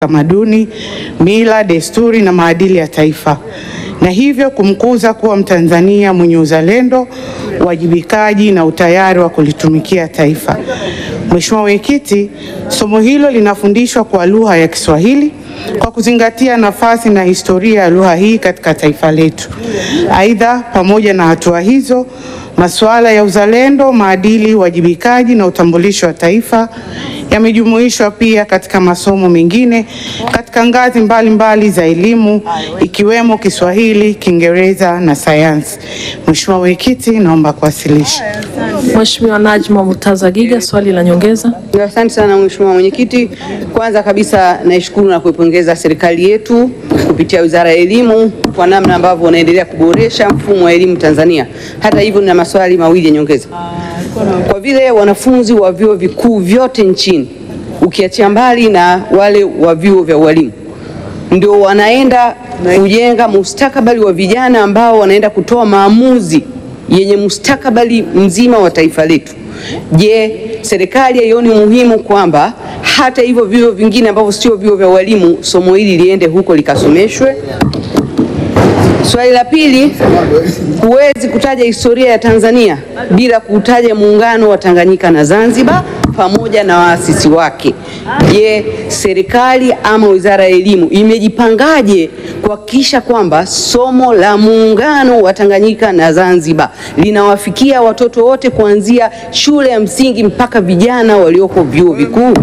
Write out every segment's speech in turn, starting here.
tamaduni, mila, desturi na maadili ya taifa na hivyo kumkuza kuwa Mtanzania mwenye uzalendo, uwajibikaji na utayari wa kulitumikia taifa. Mheshimiwa Mwenyekiti, somo hilo linafundishwa kwa lugha ya Kiswahili kwa kuzingatia nafasi na historia ya lugha hii katika taifa letu. Aidha, pamoja na hatua hizo, masuala ya uzalendo, maadili, uwajibikaji na utambulisho wa taifa yamejumuishwa pia katika masomo mengine katika ngazi mbalimbali mbali za elimu ikiwemo Kiswahili, Kiingereza na sayansi. Mheshimiwa Mwenyekiti, naomba kuwasilisha. Mheshimiwa Najma Murtaza Giga, swali la nyongeza. Asante sana Mheshimiwa Mwenyekiti. Kwanza kabisa naishukuru na kuipongeza serikali yetu kupitia Wizara ya Elimu kwa namna ambavyo wanaendelea kuboresha mfumo wa elimu Tanzania. Hata hivyo, nina maswali mawili ya nyongeza. Kwa vile wanafunzi wa vyuo vikuu vyote nchini ukiachia mbali na wale wa vyuo vya ualimu ndio wanaenda kujenga mustakabali wa vijana ambao wanaenda kutoa maamuzi yenye mustakabali mzima wa taifa letu. Je, serikali haioni umuhimu kwamba hata hivyo vyuo vingine ambavyo sio vyuo vya ualimu somo hili liende huko likasomeshwe? Swali la pili, huwezi kutaja historia ya Tanzania bila kutaja muungano wa Tanganyika na Zanzibar pamoja na waasisi wake. Je, serikali ama Wizara ya Elimu imejipangaje kuhakikisha kwamba somo la muungano wa Tanganyika na Zanzibar linawafikia watoto wote kuanzia shule ya msingi mpaka vijana walioko vyuo vikuu?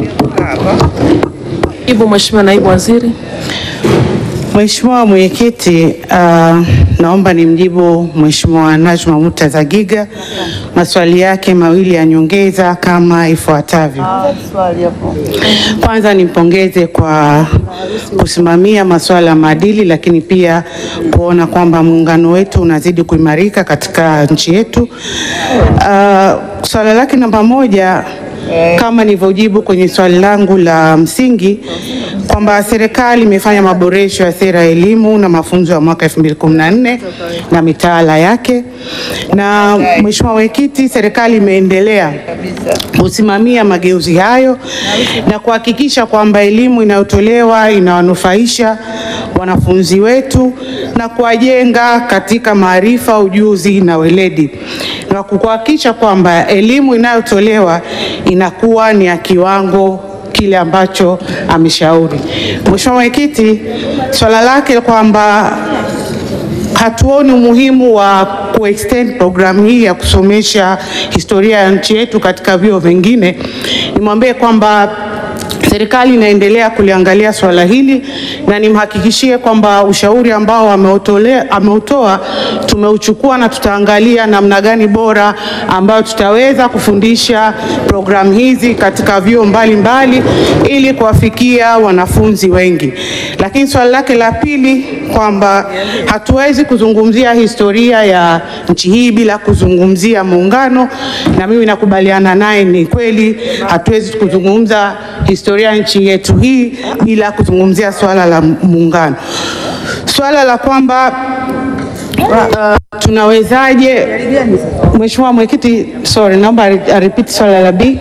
Jibu Mheshimiwa Naibu Waziri. Mheshimiwa Mwenyekiti, uh, naomba nimjibu Mheshimiwa Najma Murtaza Giga maswali yake mawili ya nyongeza kama ifuatavyo. Kwanza nimpongeze kwa kusimamia masuala ya maadili, lakini pia kuona kwamba muungano wetu unazidi kuimarika katika nchi yetu. Uh, swala lake namba moja kama nilivyojibu kwenye swali langu la msingi kwamba serikali imefanya maboresho ya sera ya elimu na mafunzo ya mwaka 2014 na mitaala yake, na Mheshimiwa Mwenyekiti, serikali imeendelea kusimamia mageuzi hayo na kuhakikisha kwamba elimu inayotolewa inawanufaisha wanafunzi wetu na kuwajenga katika maarifa, ujuzi na weledi na kuhakikisha kwamba elimu inayotolewa inakuwa ni ya kiwango kile ambacho ameshauri. Mheshimiwa Mwenyekiti, swala lake kwamba hatuoni umuhimu wa kuextend programu hii ya kusomesha historia ya nchi yetu katika vyuo vingine, nimwambie kwamba serikali inaendelea kuliangalia swala hili na nimhakikishie kwamba ushauri ambao ameutoa tumeuchukua na tutaangalia namna gani bora ambayo tutaweza kufundisha programu hizi katika vyuo mbalimbali ili kuwafikia wanafunzi wengi. Lakini swali lake la pili kwamba hatuwezi kuzungumzia historia ya nchi hii bila kuzungumzia muungano, na mimi nakubaliana naye, ni kweli hatuwezi kuzungumza historia ya nchi yetu hii bila kuzungumzia swala la muungano. Swala la kwamba uh, tunawezaje, Mheshimiwa Mwenyekiti, sorry, naomba repeat swala la B.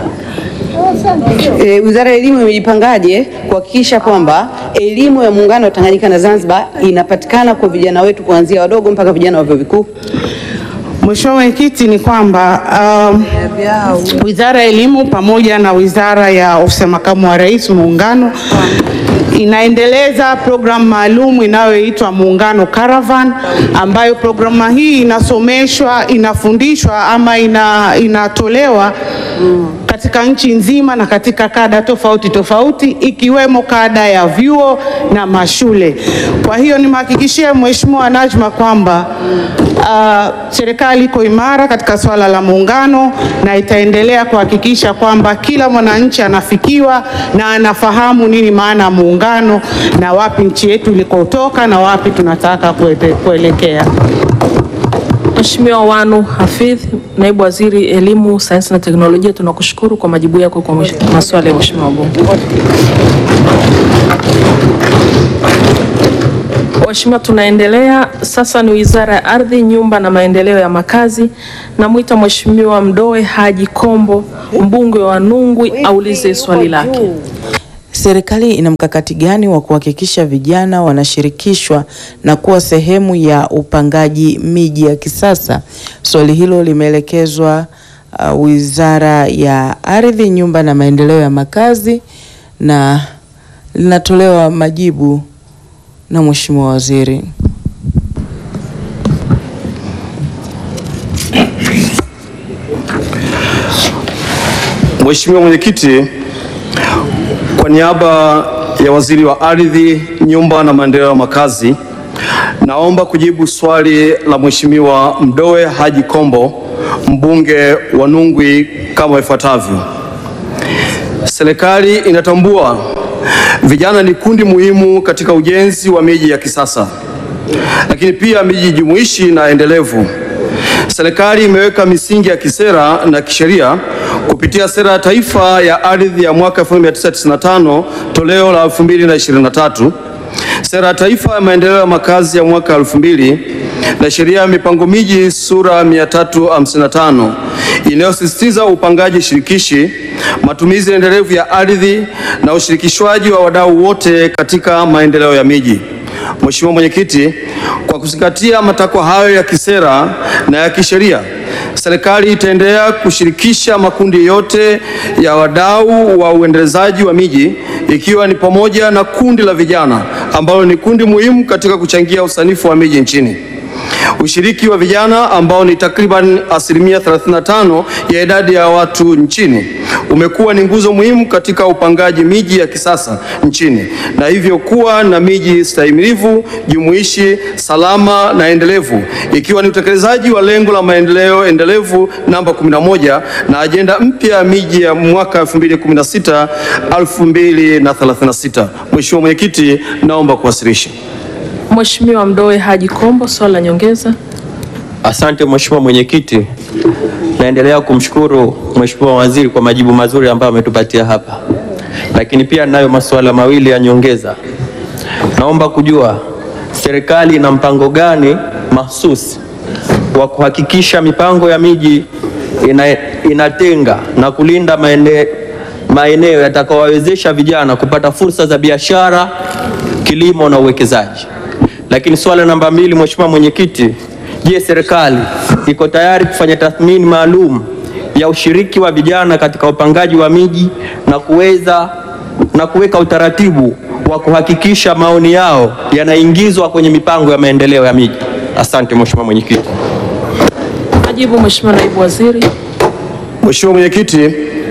E, Wizara ya Elimu imejipangaje kuhakikisha kwamba elimu ya muungano wa Tanganyika na Zanzibar inapatikana kwa vijana wetu kuanzia wadogo mpaka vijana wa vyuo vikuu? Mheshimiwa Mwenyekiti, ni kwamba um, Wizara ya Elimu pamoja na Wizara ya Ofisi ya Makamu wa Rais Muungano inaendeleza programu maalum inayoitwa Muungano Caravan, ambayo programu hii inasomeshwa, inafundishwa ama ina, inatolewa katika nchi nzima na katika kada tofauti tofauti ikiwemo kada ya vyuo na mashule. Kwa hiyo nimhakikishie Mheshimiwa Najma kwamba uh, serikali iko imara katika swala la muungano na itaendelea kuhakikisha kwamba kila mwananchi anafikiwa na anafahamu nini maana ya muungano na wapi nchi yetu ilikotoka na wapi tunataka kuelekea. Mheshimiwa Wanu Hafidh, Naibu Waziri Elimu, Sayansi na Teknolojia, tunakushukuru kwa majibu yako kwa maswali ya Mheshimiwa wabunge. Mheshimiwa, tunaendelea sasa. Ni Wizara ya Ardhi, Nyumba na Maendeleo ya Makazi. Namwita Mheshimiwa Mdoe Haji Kombo, mbunge wa Nungwi, aulize swali lake. Serikali ina mkakati gani wa kuhakikisha vijana wanashirikishwa na kuwa sehemu ya upangaji miji ya kisasa? Swali hilo limeelekezwa uh, Wizara ya Ardhi, Nyumba na Maendeleo ya Makazi na linatolewa majibu na Mheshimiwa Waziri. Mheshimiwa Mwenyekiti, kwa niaba ya Waziri wa Ardhi, Nyumba na Maendeleo ya Makazi, naomba kujibu swali la Mheshimiwa Mdoe Haji Kombo, mbunge wa Nungwi kama ifuatavyo. Serikali inatambua vijana ni kundi muhimu katika ujenzi wa miji ya kisasa, lakini pia miji jumuishi na endelevu. Serikali imeweka misingi ya kisera na kisheria kupitia sera ya taifa ya ardhi ya mwaka 1995 toleo la 2023, sera ya taifa ya maendeleo ya makazi ya mwaka 2000 na sheria ya mipango miji sura 355 inayosisitiza upangaji shirikishi, matumizi endelevu ya ardhi na ushirikishwaji wa wadau wote katika maendeleo ya miji. Mheshimiwa Mwenyekiti, kwa kuzingatia matakwa hayo ya kisera na ya kisheria, serikali itaendelea kushirikisha makundi yote ya wadau wa uendelezaji wa miji ikiwa ni pamoja na kundi la vijana ambalo ni kundi muhimu katika kuchangia usanifu wa miji nchini. Ushiriki wa vijana ambao ni takriban asilimia 35 ya idadi ya watu nchini umekuwa ni nguzo muhimu katika upangaji miji ya kisasa nchini na hivyo kuwa na miji stahimilivu, jumuishi, salama na endelevu ikiwa ni utekelezaji wa lengo la maendeleo endelevu namba 11 na ajenda mpya ya miji ya mwaka 2016 2036. Mheshimiwa Mwenyekiti, naomba kuwasilisha. Mheshimiwa Mdoe Haji Kombo, swali la nyongeza. Asante Mheshimiwa Mwenyekiti, naendelea kumshukuru Mheshimiwa Waziri kwa majibu mazuri ambayo ametupatia hapa, lakini pia nayo masuala mawili ya nyongeza. Naomba kujua serikali ina mpango gani mahsusi wa kuhakikisha mipango ya miji ina, inatenga na kulinda maene, maeneo yatakayowawezesha vijana kupata fursa za biashara, kilimo na uwekezaji. Lakini swala namba mbili, Mheshimiwa Mwenyekiti, je, serikali iko tayari kufanya tathmini maalum ya ushiriki wa vijana katika upangaji wa miji na kuweza na kuweka utaratibu wa kuhakikisha maoni yao yanaingizwa kwenye mipango ya maendeleo ya miji? Asante Mheshimiwa Mwenyekiti. Majibu Mheshimiwa Naibu Waziri. Mheshimiwa Mwenyekiti,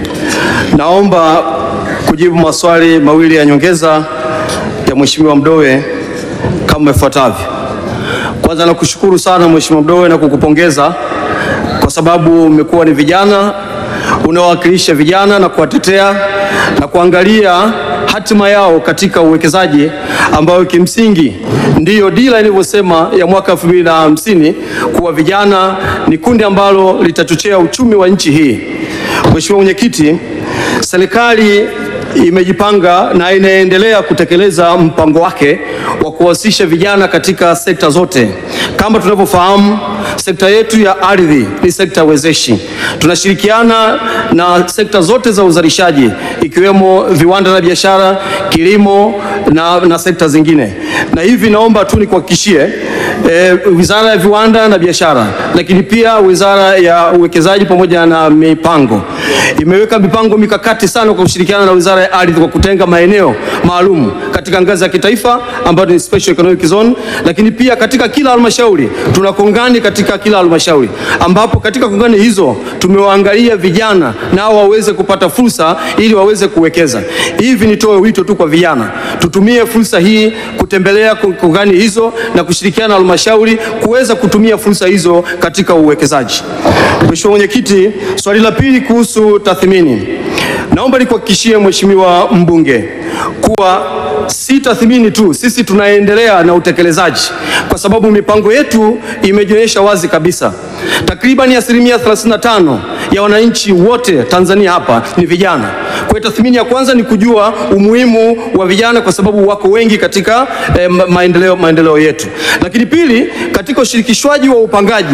naomba kujibu maswali mawili ya nyongeza ya Mheshimiwa Mdoe kama ifuatavyo. Kwanza nakushukuru sana Mheshimiwa Mdoe na kukupongeza kwa sababu umekuwa ni vijana unaowakilisha vijana na kuwatetea na kuangalia hatima yao katika uwekezaji ambayo kimsingi ndiyo dira ilivyosema ya mwaka 2050 kuwa vijana ni kundi ambalo litachochea uchumi wa nchi hii. Mheshimiwa Mwenyekiti, serikali imejipanga na inaendelea kutekeleza mpango wake wa kuwahusisha vijana katika sekta zote. Kama tunavyofahamu, sekta yetu ya ardhi ni sekta wezeshi. Tunashirikiana na sekta zote za uzalishaji ikiwemo viwanda na biashara, kilimo na, na sekta zingine, na hivi naomba tu nikuhakikishie eh, Wizara ya Viwanda na Biashara, lakini pia Wizara ya Uwekezaji pamoja na Mipango imeweka mipango mikakati sana kwa kushirikiana na Wizara ya Ardhi kwa kutenga maeneo maalum katika ngazi ya kitaifa ambayo ni special economic zone, lakini pia katika kila halmashauri tuna kongani katika kila halmashauri, ambapo katika kongani hizo tumewaangalia vijana nao waweze kupata fursa ili waweze kuwekeza. Hivi nitoe wito tu kwa vijana, tutumie fursa hii kutembelea kongani hizo na kushirikiana na halmashauri kuweza kutumia fursa hizo katika uwekezaji. Mheshimiwa Mwenyekiti, swali la pili kuhusu tathmini. Naomba nikuhakikishie Mheshimiwa mbunge kuwa si tathmini tu, sisi tunaendelea na utekelezaji, kwa sababu mipango yetu imejionyesha wazi kabisa. Takriban asilimia 35 ya wananchi wote Tanzania hapa ni vijana. Kwa hiyo tathmini ya kwanza ni kujua umuhimu wa vijana, kwa sababu wako wengi katika eh, maendeleo, maendeleo yetu. Lakini pili, katika ushirikishwaji wa upangaji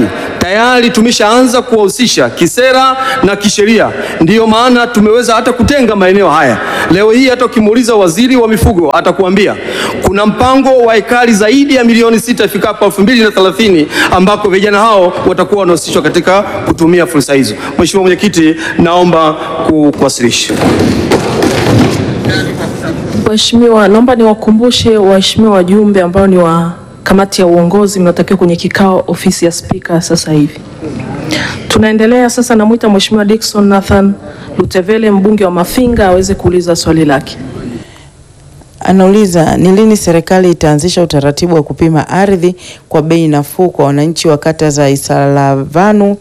tayari tumeshaanza kuwahusisha kisera na kisheria. Ndiyo maana tumeweza hata kutenga maeneo haya. Leo hii hata ukimuuliza waziri wa mifugo atakuambia kuna mpango wa ekari zaidi ya milioni sita ifikapo elfu mbili na thelathini ambako vijana hao watakuwa wanahusishwa katika kutumia fursa hizo. Mheshimiwa Mwenyekiti, naomba ku- kuwasilisha. Waheshimiwa, naomba niwakumbushe waheshimiwa wajumbe ambao ni wa kamati ya uongozi mnatakiwa kwenye kikao ofisi ya spika sasa hivi. Tunaendelea sasa, namwita Mheshimiwa Dickson Nathan Lutevele mbunge wa Mafinga aweze kuuliza swali lake. Anauliza ni lini serikali itaanzisha utaratibu wa kupima ardhi kwa bei nafuu kwa wananchi wa kata za Isalavanu.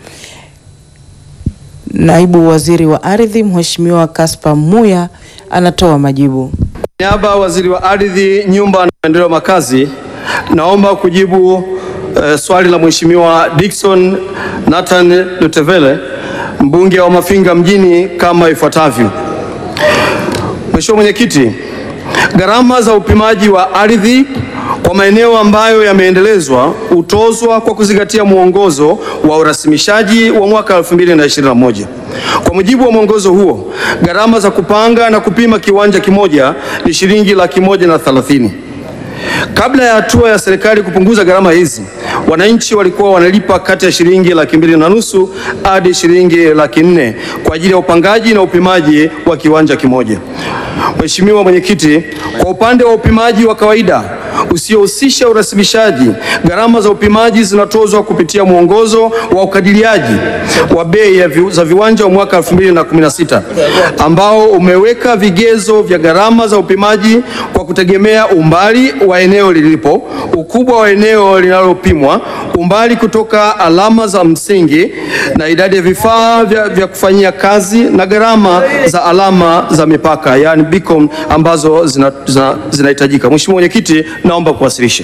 Naibu Waziri wa Ardhi Mheshimiwa Kaspa Muya anatoa majibu. niaba ya waziri wa ardhi, nyumba na maendeleo ya makazi, naomba kujibu eh, swali la Mheshimiwa Dickson Nathan Lutevele mbunge wa Mafinga mjini kama ifuatavyo. Mheshimiwa Mwenyekiti, gharama za upimaji wa ardhi kwa maeneo ambayo yameendelezwa hutozwa kwa kuzingatia mwongozo wa urasimishaji wa mwaka 2021. Kwa mujibu wa mwongozo huo, gharama za kupanga na kupima kiwanja kimoja ni shilingi laki moja na thelathini. Kabla ya hatua ya serikali kupunguza gharama hizi, wananchi walikuwa wanalipa kati ya shilingi laki mbili na nusu hadi shilingi laki nne kwa ajili ya upangaji na upimaji wa kiwanja kimoja. Mheshimiwa Mwenyekiti, kwa upande wa upimaji wa kawaida usiohusisha urasimishaji, gharama za upimaji zinatozwa kupitia mwongozo wa ukadiriaji wa bei ya vi, za viwanja wa mwaka 2016 ambao umeweka vigezo vya gharama za upimaji kwa kutegemea umbali wa eneo lilipo, ukubwa wa eneo linalopimwa, umbali kutoka alama za msingi na idadi ya vifaa vya, vya kufanyia kazi na gharama za alama za mipaka yani beacon ambazo zinahitajika zina, zinahitajika. Mheshimiwa Mwenyekiti, naomba kuwasilisha.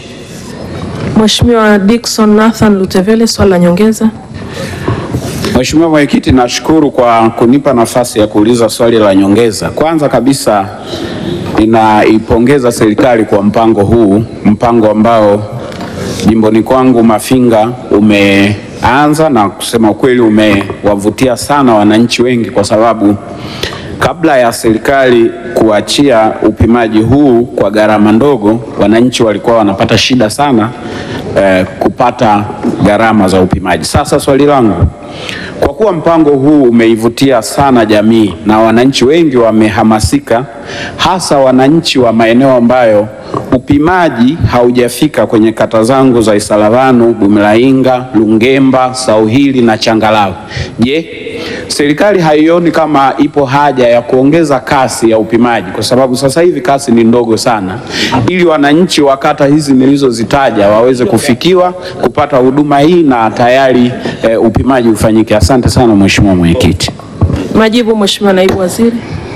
Mheshimiwa Dickson Nathan Lutevele, swali la nyongeza. Mheshimiwa Mwenyekiti, nashukuru kwa kunipa nafasi ya kuuliza swali la nyongeza. Kwanza kabisa ninaipongeza serikali kwa mpango huu, mpango ambao jimboni kwangu Mafinga umeanza na kusema ukweli umewavutia sana wananchi wengi kwa sababu kabla ya serikali kuachia upimaji huu kwa gharama ndogo, wananchi walikuwa wanapata shida sana eh, kupata gharama za upimaji. Sasa swali langu, kwa kuwa mpango huu umeivutia sana jamii na wananchi wengi wamehamasika, hasa wananchi wa maeneo ambayo upimaji haujafika kwenye kata zangu za Isalavanu, Bumilainga, Lungemba, Sauhili na Changalawe. Je, serikali haioni kama ipo haja ya kuongeza kasi ya upimaji, kwa sababu sasa hivi kasi ni ndogo sana, ili wananchi wa kata hizi nilizozitaja waweze kufikiwa kupata huduma hii na tayari eh, upimaji ufanyike. Asante sana Mheshimiwa Mwenyekiti. Majibu, Mheshimiwa Naibu Waziri.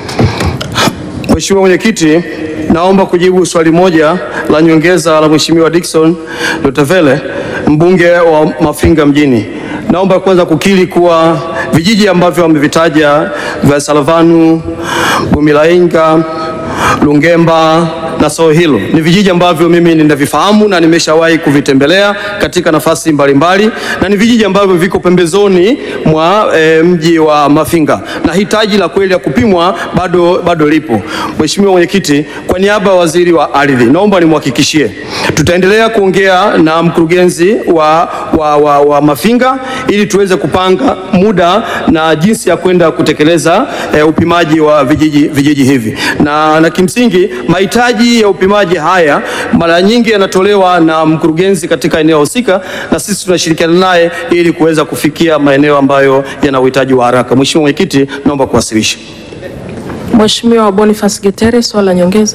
Mheshimiwa Mwenyekiti, naomba kujibu swali moja la nyongeza la Mheshimiwa Dickson Lutevele mbunge wa Mafinga mjini. Naomba kwanza kukiri kuwa vijiji ambavyo wamevitaja vya Salavanu, Bumilainga, Lungemba na Sohilo ni vijiji ambavyo mimi ninavifahamu na nimeshawahi kuvitembelea katika nafasi mbalimbali mbali, na ni vijiji ambavyo viko pembezoni mwa e, mji wa Mafinga na hitaji la kweli ya kupimwa bado, bado lipo. Mheshimiwa Mwenyekiti, kwa niaba ya Waziri wa Ardhi naomba nimhakikishie tutaendelea kuongea na mkurugenzi wa, wa, wa, wa Mafinga ili tuweze kupanga muda na jinsi ya kwenda kutekeleza e, upimaji wa vijiji, vijiji hivi na, na kimsingi mahitaji ya upimaji haya mara nyingi yanatolewa na mkurugenzi katika eneo husika, na sisi tunashirikiana naye ili kuweza kufikia maeneo ambayo yana uhitaji wa haraka. Mheshimiwa Mwenyekiti, naomba kuwasilisha. Mheshimiwa Boniface Getere, swali la nyongeza.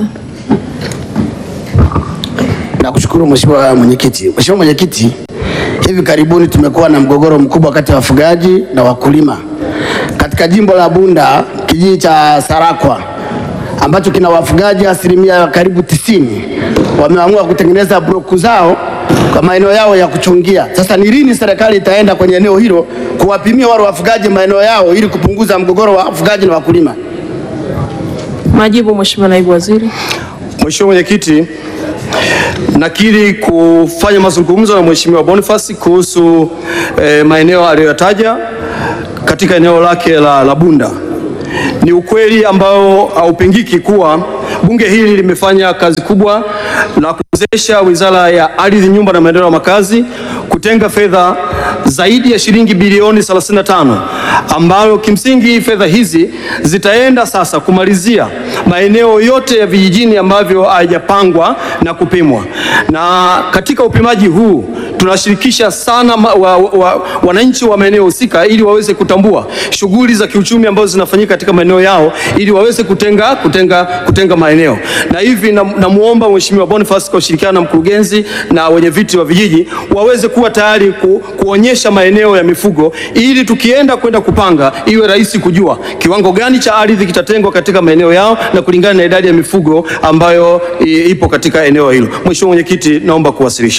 Nakushukuru Mheshimiwa Mwenyekiti. Mheshimiwa Mwenyekiti, hivi karibuni tumekuwa na mgogoro mkubwa kati ya wafugaji na wakulima katika jimbo la Bunda, kijiji cha Sarakwa ambacho kina wafugaji asilimia karibu tisini wameamua kutengeneza bloku zao kwa maeneo yao ya kuchungia. Sasa ni lini serikali itaenda kwenye eneo hilo kuwapimia wale wafugaji maeneo yao ili kupunguza mgogoro wa wafugaji na wakulima? Majibu, Mheshimiwa Naibu Waziri. Mheshimiwa Mwenyekiti, nakiri kufanya mazungumzo na Mheshimiwa Boniface kuhusu eh, maeneo aliyoyataja katika eneo lake la, la Bunda. Ni ukweli ambao haupingiki kuwa bunge hili limefanya kazi kubwa na kuwezesha Wizara ya Ardhi, Nyumba na Maendeleo ya Makazi kutenga fedha zaidi ya shilingi bilioni 35 ambayo kimsingi fedha hizi zitaenda sasa kumalizia maeneo yote ya vijijini ambavyo hayajapangwa na kupimwa. Na katika upimaji huu tunashirikisha sana ma, wa, wa, wananchi wa maeneo husika ili waweze kutambua shughuli za kiuchumi ambazo zinafanyika katika maeneo yao ili waweze kutenga, kutenga, kutenga maeneo. Na hivi namuomba na Mheshimiwa Boniface kwa ushirikiano na mkurugenzi na wenye viti wa vijiji waweze kuwa tayari ku, kuonyesha maeneo ya mifugo ili tukienda kwenda kupanga iwe rahisi kujua kiwango gani cha ardhi kitatengwa katika maeneo yao na kulingana na idadi ya mifugo ambayo i, ipo katika eneo hilo. Mheshimiwa Mwenyekiti, naomba kuwasilisha.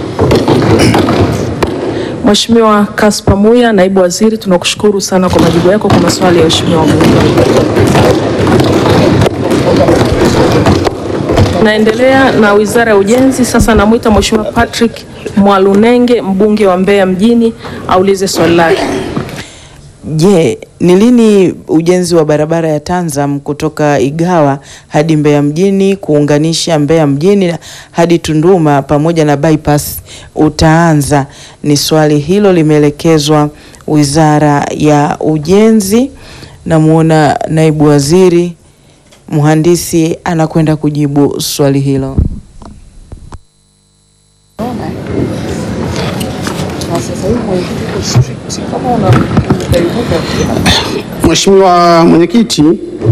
Mheshimiwa Kaspa Muya, naibu waziri, tunakushukuru sana kwa majibu yako kwa maswali ya waheshimiwa wabunge. Naendelea na Wizara ya Ujenzi. Sasa namwita Mheshimiwa Patrick Mwalunenge, mbunge wa Mbeya mjini, aulize swali lake. Je, ni lini ujenzi wa barabara ya Tanzam kutoka Igawa hadi Mbeya mjini kuunganisha Mbeya mjini hadi Tunduma pamoja na bypass utaanza? Ni swali hilo limeelekezwa Wizara ya Ujenzi. Namuona naibu waziri mhandisi anakwenda kujibu swali hilo. Mheshimiwa Mwenyekiti,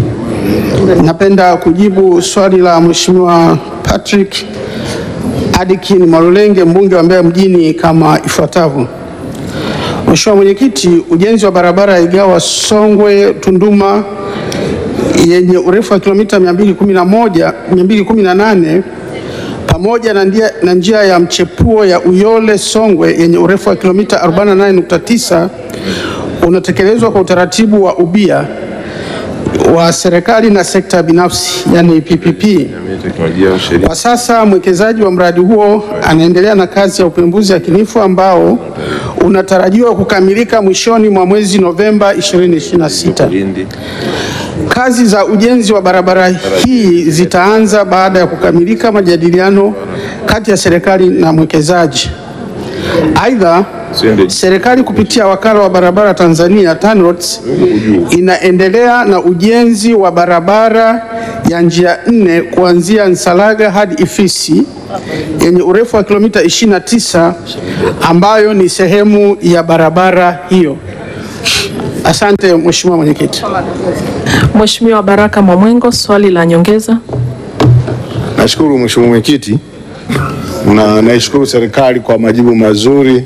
napenda kujibu swali la Mheshimiwa Patrick Adikin Mwalulenge mbunge wa Mbeya mjini kama ifuatavyo. Mheshimiwa Mwenyekiti, ujenzi wa barabara ya Igawa Songwe Tunduma yenye urefu wa kilomita 211 218 pamoja na njia, na njia ya mchepuo ya Uyole Songwe yenye urefu wa kilomita 48.9 unatekelezwa kwa utaratibu wa ubia wa serikali na sekta binafsi yani PPP. Kwa sasa mwekezaji wa mradi huo anaendelea na kazi ya upembuzi yakinifu ambao unatarajiwa kukamilika mwishoni mwa mwezi Novemba 2026. Kazi za ujenzi wa barabara hii zitaanza baada ya kukamilika majadiliano kati ya serikali na mwekezaji. Aidha, serikali kupitia wakala wa barabara Tanzania TANROADS inaendelea na ujenzi wa barabara ya njia nne kuanzia Nsalaga hadi Ifisi yenye urefu wa kilomita 29 ambayo ni sehemu ya barabara hiyo. Asante Mheshimiwa Mwenyekiti. Mheshimiwa Baraka Mwamwengo, swali la nyongeza. Nashukuru Mheshimiwa Mwenyekiti na naishukuru serikali kwa majibu mazuri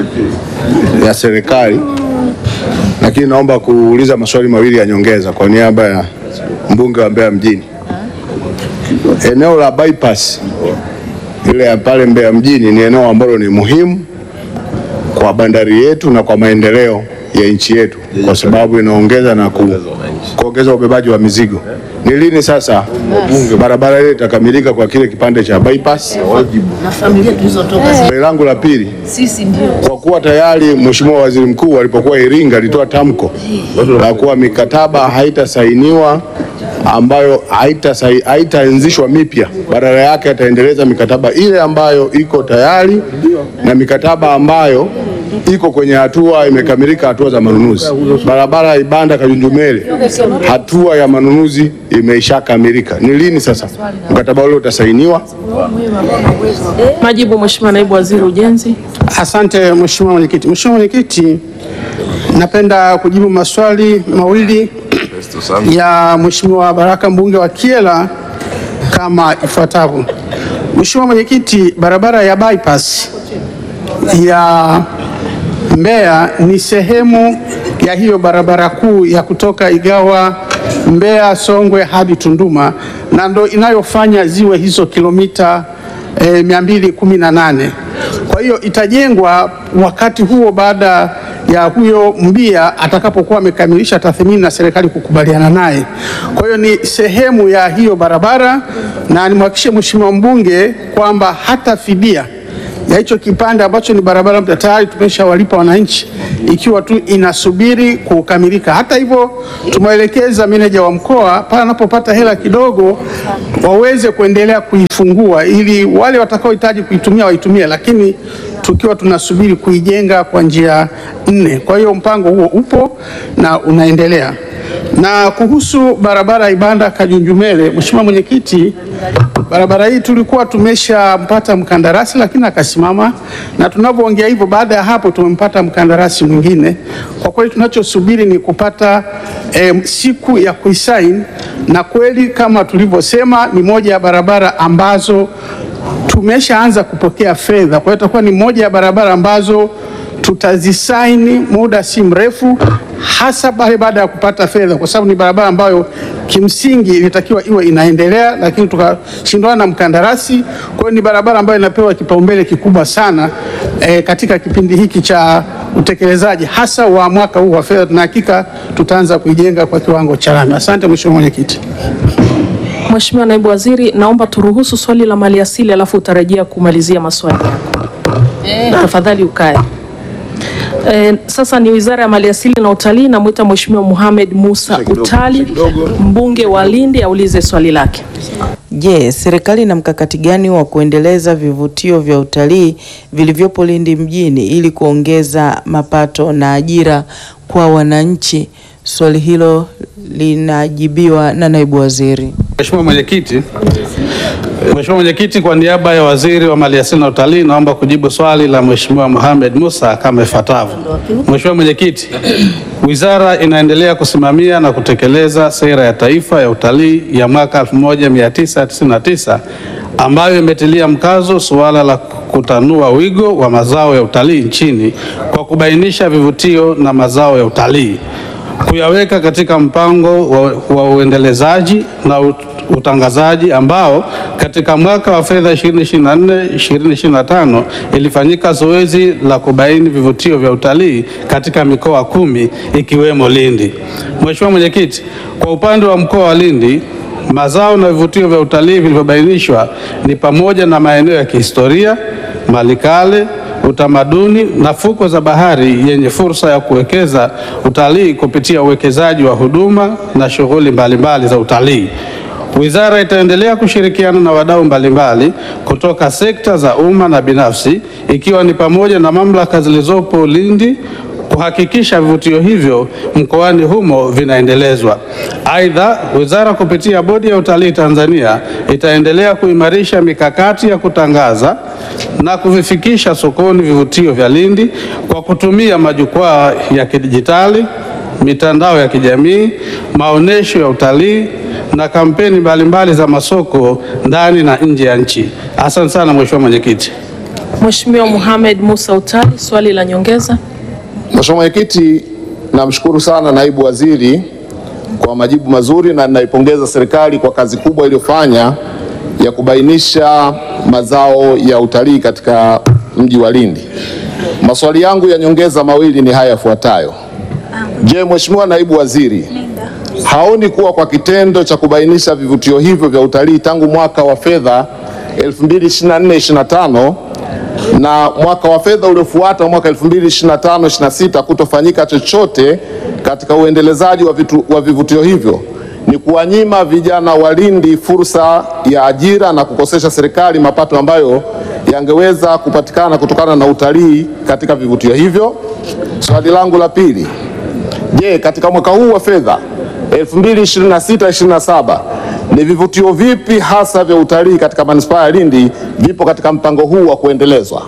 ya serikali, lakini naomba kuuliza maswali mawili ya nyongeza kwa niaba ya mbunge wa Mbeya mjini. Eneo la bypass ile ya pale Mbeya mjini ni eneo ambalo ni muhimu kwa bandari yetu na kwa maendeleo ya nchi yetu, kwa sababu inaongeza na ku, kuongeza ubebaji wa mizigo. Ni lini sasa barabara ile itakamilika kwa kile kipande cha bypass? na familia tulizotoka Swali langu la pili, sisi ndio kwa kuwa tayari Mheshimiwa Waziri Mkuu alipokuwa Iringa alitoa tamko la kuwa mikataba haitasainiwa ambayo haitasai- haitaanzishwa mipya, badala yake ataendeleza mikataba ile ambayo iko tayari na mikataba ambayo iko kwenye hatua imekamilika, hatua za manunuzi. Barabara ya Ibanda Kajunjumele, hatua ya manunuzi imeishakamilika. Ni lini sasa mkataba ule utasainiwa? Majibu Mheshimiwa Naibu Waziri Ujenzi. Asante Mheshimiwa Mwenyekiti. Mheshimiwa Mwenyekiti, napenda kujibu maswali mawili ya Mheshimiwa Baraka mbunge wa Kyela kama ifuatavyo. Mheshimiwa Mwenyekiti, barabara ya bypass ya Mbeya ni sehemu ya hiyo barabara kuu ya kutoka Igawa Mbeya Songwe hadi Tunduma na ndo inayofanya ziwe hizo kilomita eh, 218. Kwa hiyo itajengwa wakati huo baada ya huyo mbia atakapokuwa amekamilisha tathmini na serikali kukubaliana naye. Kwa hiyo ni sehemu ya hiyo barabara, na nimhakikishie Mheshimiwa mbunge kwamba hata fidia ya hicho kipande ambacho ni barabara mpya tayari tumeshawalipa wananchi, ikiwa tu inasubiri kukamilika. Hata hivyo, tumeelekeza meneja wa mkoa pale anapopata hela kidogo waweze kuendelea kuifungua ili wale watakaohitaji kuitumia waitumie, lakini tukiwa tunasubiri kuijenga kwa njia nne. Kwa hiyo mpango huo upo na unaendelea. Na kuhusu barabara ya Ibanda Kajunjumele, Mheshimiwa Mwenyekiti, barabara hii tulikuwa tumeshampata mkandarasi lakini akasimama, na tunavyoongea hivyo, baada ya hapo tumempata mkandarasi mwingine. Kwa kweli tunachosubiri ni kupata eh, siku ya kuisaini, na kweli kama tulivyosema, ni moja ya barabara ambazo tumeshaanza kupokea fedha. Kwa hiyo itakuwa ni moja ya barabara ambazo tutazisaini muda si mrefu, hasa pale baada ya kupata fedha, kwa sababu ni barabara ambayo kimsingi ilitakiwa iwe inaendelea, lakini tukashindana na mkandarasi. Kwa hiyo ni barabara ambayo inapewa kipaumbele kikubwa sana e, katika kipindi hiki cha utekelezaji hasa wa mwaka huu wa fedha. Tuna hakika tutaanza kuijenga kwa kiwango cha lami. Asante Mheshimiwa Mwenyekiti. Mheshimiwa Naibu Waziri, naomba turuhusu swali la maliasili alafu utarejea kumalizia maswali yako. Tafadhali ukae. E, sasa ni Wizara ya Maliasili na Utalii. Namwita Mheshimiwa Mohamed Musa Utali, mbunge wa Lindi, aulize swali lake. Je, serikali ina mkakati gani wa kuendeleza vivutio vya utalii vilivyopo Lindi mjini ili kuongeza mapato na ajira kwa wananchi? Swali hilo linajibiwa na naibu waziri. Mheshimiwa Mwenyekiti, Mheshimiwa Mwenyekiti, kwa niaba ya Waziri wa Maliasili na Utalii naomba kujibu swali la Mheshimiwa Mohamed Musa kama ifuatavyo. Mheshimiwa Mwenyekiti, Wizara inaendelea kusimamia na kutekeleza sera ya taifa ya utalii ya mwaka 1999 ambayo imetilia mkazo suala la kutanua wigo wa mazao ya utalii nchini kwa kubainisha vivutio na mazao ya utalii kuyaweka katika mpango wa, wa uendelezaji na ut, utangazaji ambao katika mwaka wa fedha 2024 2025 ilifanyika zoezi la kubaini vivutio vya utalii katika mikoa kumi ikiwemo Lindi. Mheshimiwa Mwenyekiti, kwa upande wa mkoa wa Lindi mazao na vivutio vya utalii vilivyobainishwa ni pamoja na maeneo ya kihistoria, malikale utamaduni na fukwe za bahari yenye fursa ya kuwekeza utalii kupitia uwekezaji wa huduma na shughuli mbalimbali za utalii. Wizara itaendelea kushirikiana na wadau mbalimbali kutoka sekta za umma na binafsi ikiwa ni pamoja na mamlaka zilizopo Lindi kuhakikisha vivutio hivyo mkoani humo vinaendelezwa. Aidha, wizara kupitia Bodi ya Utalii Tanzania itaendelea kuimarisha mikakati ya kutangaza na kuvifikisha sokoni vivutio vya Lindi kwa kutumia majukwaa ya kidijitali, mitandao ya kijamii, maonesho ya utalii na kampeni mbalimbali za masoko ndani na nje ya nchi. Asante sana Mheshimiwa Mwenyekiti. Mheshimiwa Mohamed Musa Utali, swali la nyongeza. Mheshimiwa Mwenyekiti, namshukuru sana naibu waziri kwa majibu mazuri na ninaipongeza serikali kwa kazi kubwa iliyofanya ya kubainisha mazao ya utalii katika mji wa Lindi. Maswali yangu ya nyongeza mawili ni haya yafuatayo. Je, Mheshimiwa naibu waziri haoni kuwa kwa kitendo cha kubainisha vivutio hivyo vya utalii tangu mwaka wa fedha 2024/25 na mwaka wa fedha uliofuata mwaka 2025/26 kutofanyika chochote katika uendelezaji wa, vitu, wa vivutio hivyo ni kuwanyima vijana wa Lindi fursa ya ajira na kukosesha serikali mapato ambayo yangeweza kupatikana kutokana na utalii katika vivutio hivyo. Swali langu la pili, je, katika mwaka huu wa fedha 2026/27 ni vivutio vipi hasa vya utalii katika manispaa ya Lindi vipo katika mpango huu wa kuendelezwa?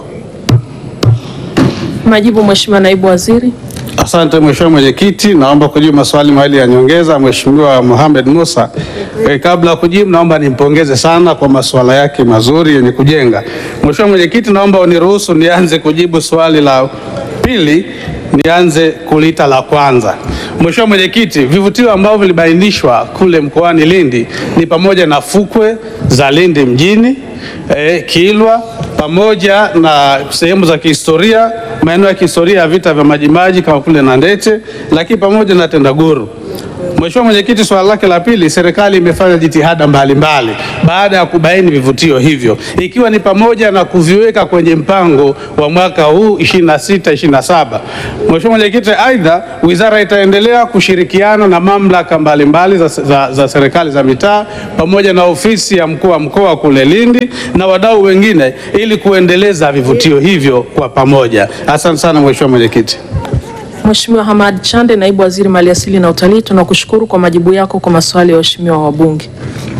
Majibu Mheshimiwa Naibu Waziri. Asante Mheshimiwa Mwenyekiti, naomba kujibu maswali mawili ya nyongeza Mheshimiwa Mohamed Musa. E, kabla ya kujibu naomba nimpongeze sana kwa masuala yake mazuri yenye kujenga. Mheshimiwa Mwenyekiti, naomba uniruhusu nianze kujibu swali la pili, nianze kulita la kwanza. Mheshimiwa Mwenyekiti, vivutio ambavyo vilibainishwa kule mkoani Lindi ni pamoja na fukwe za Lindi mjini, e, Kilwa pamoja na sehemu za kihistoria maeneo ya kihistoria ya vita vya Majimaji kama kule Nandete, lakini pamoja na Tendaguru. Mheshimiwa Mwenyekiti, swala lake la pili, serikali imefanya jitihada mbalimbali baada ya kubaini vivutio hivyo, ikiwa ni pamoja na kuviweka kwenye mpango wa mwaka huu 26 27. Mheshimiwa Mwenyekiti, aidha wizara itaendelea kushirikiana na mamlaka mbalimbali za, za, za serikali za mitaa pamoja na ofisi ya mkuu wa mkoa kule Lindi na wadau wengine ili kuendeleza vivutio hivyo kwa pamoja. Asante sana Mheshimiwa Mwenyekiti. Mheshimiwa Hamad Chande, naibu waziri maliasili na utalii, tunakushukuru kwa majibu yako kwa maswali ya waheshimiwa wabunge.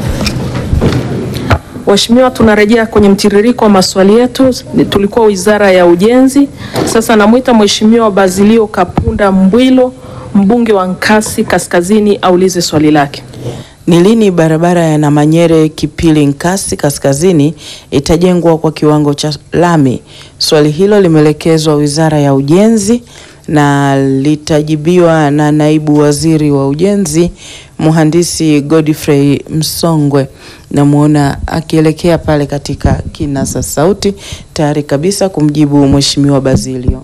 Waheshimiwa, tunarejea kwenye mtiririko wa maswali yetu. Ni- Tulikuwa wizara ya ujenzi. Sasa namwita Mheshimiwa Bazilio Kapunda Mbwilo, mbunge wa Nkasi Kaskazini, aulize swali lake. Ni lini barabara ya Namanyere Kipili Nkasi Kaskazini itajengwa kwa kiwango cha lami? Swali hilo limeelekezwa Wizara ya Ujenzi na litajibiwa na Naibu Waziri wa Ujenzi Mhandisi Godfrey Msongwe. Namwona akielekea pale katika kinasa sauti tayari kabisa kumjibu Mheshimiwa Bazilio.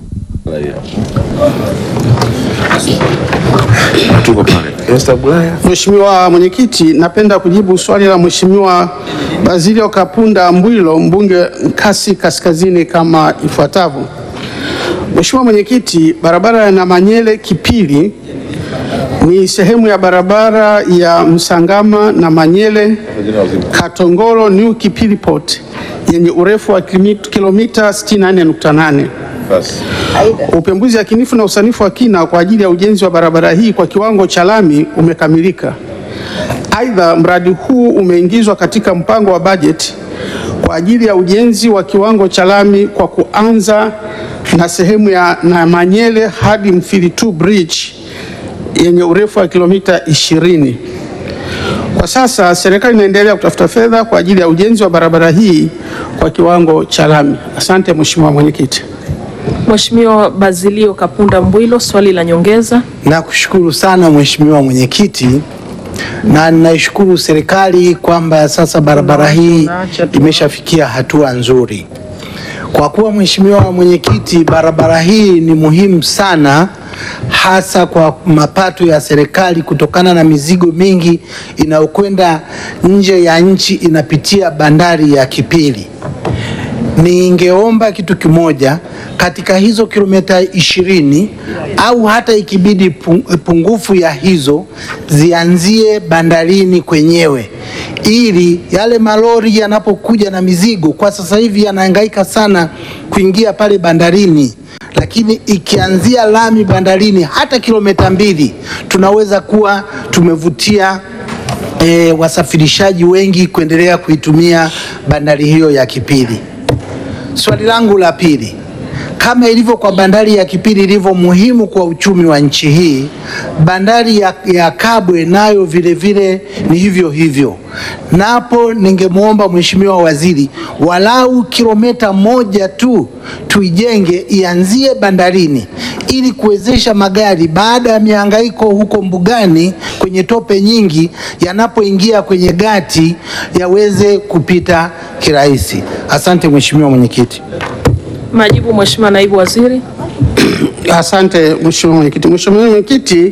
Mheshimiwa Mwenyekiti, napenda kujibu swali la Mheshimiwa Bazilio Kapunda Mbwilo, mbunge Nkasi Kaskazini kama ifuatavyo. Mheshimiwa Mwenyekiti, barabara ya Namanyele Kipili ni sehemu ya barabara ya Msangama Namanyele Katongoro New Kipili Port yenye urefu wa kilomita kilomita 64.8. Upembuzi yakinifu na usanifu wa kina kwa ajili ya ujenzi wa barabara hii kwa kiwango cha lami umekamilika. Aidha, mradi huu umeingizwa katika mpango wa bajeti kwa ajili ya ujenzi wa kiwango cha lami kwa kuanza na sehemu ya Namanyele hadi Mfilitu Bridge yenye urefu wa kilomita 20. Kwa sasa serikali inaendelea kutafuta fedha kwa ajili ya ujenzi wa barabara hii kwa kiwango cha lami. Asante Mheshimiwa Mwenyekiti. Mheshimiwa Bazilio Kapunda Mbwilo, swali la nyongeza. Nakushukuru sana Mheshimiwa Mwenyekiti, na naishukuru serikali kwamba sasa barabara hii imeshafikia hatua nzuri. Kwa kuwa Mheshimiwa Mwenyekiti, barabara hii ni muhimu sana hasa kwa mapato ya serikali kutokana na mizigo mingi inayokwenda nje ya nchi inapitia bandari ya Kipili. Ningeomba kitu kimoja katika hizo kilomita ishirini au hata ikibidi pung- pungufu ya hizo zianzie bandarini kwenyewe, ili yale malori yanapokuja na mizigo, kwa sasa hivi yanahangaika sana kuingia pale bandarini, lakini ikianzia lami bandarini hata kilomita mbili tunaweza kuwa tumevutia e, wasafirishaji wengi kuendelea kuitumia bandari hiyo ya Kipili. Swali langu la pili, kama ilivyo kwa bandari ya Kipili ilivyo muhimu kwa uchumi wa nchi hii, bandari ya, ya Kabwe nayo vile vile ni hivyo hivyo. Napo ningemwomba Mheshimiwa Waziri walau kilomita moja tu tuijenge ianzie bandarini ili kuwezesha magari baada ya mihangaiko huko mbugani kwenye tope nyingi, yanapoingia kwenye gati yaweze kupita kirahisi. Asante Mheshimiwa Mwenyekiti. Majibu Mheshimiwa Naibu Waziri. Asante Mheshimiwa Mwenyekiti. Mheshimiwa Mwenyekiti,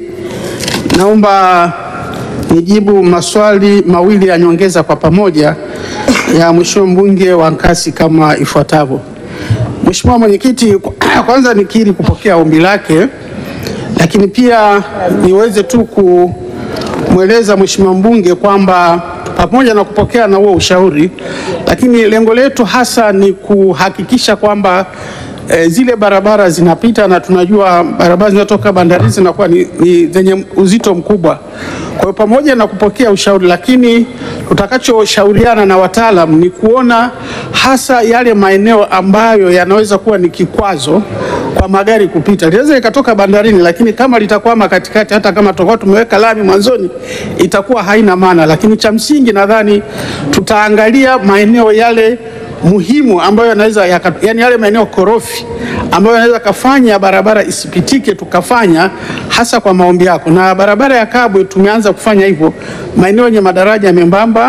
naomba nijibu maswali mawili ya nyongeza kwa pamoja ya Mheshimiwa mbunge wa Nkasi kama ifuatavyo. Mheshimiwa Mwenyekiti, kwanza nikiri kupokea ombi lake, lakini pia niweze tu kumweleza Mheshimiwa mbunge kwamba pamoja na kupokea na huo ushauri, lakini lengo letu hasa ni kuhakikisha kwamba e, zile barabara zinapita na tunajua barabara zinatoka bandarini zinakuwa ni, ni zenye uzito mkubwa. Kwa hiyo pamoja na kupokea ushauri, lakini tutakachoshauriana na wataalam ni kuona hasa yale maeneo ambayo yanaweza kuwa ni kikwazo kwa magari kupita. Linaweza likatoka bandarini, lakini kama litakwama katikati, hata kama tutakuwa tumeweka lami mwanzoni, itakuwa haina maana. Lakini cha msingi nadhani tutaangalia maeneo yale muhimu ambayo yanaweza yaka, yani yale maeneo korofi ambayo yanaweza kafanya barabara isipitike, tukafanya hasa kwa maombi yako. Na barabara ya Kabwe tumeanza kufanya hivyo maeneo yenye madaraja membamba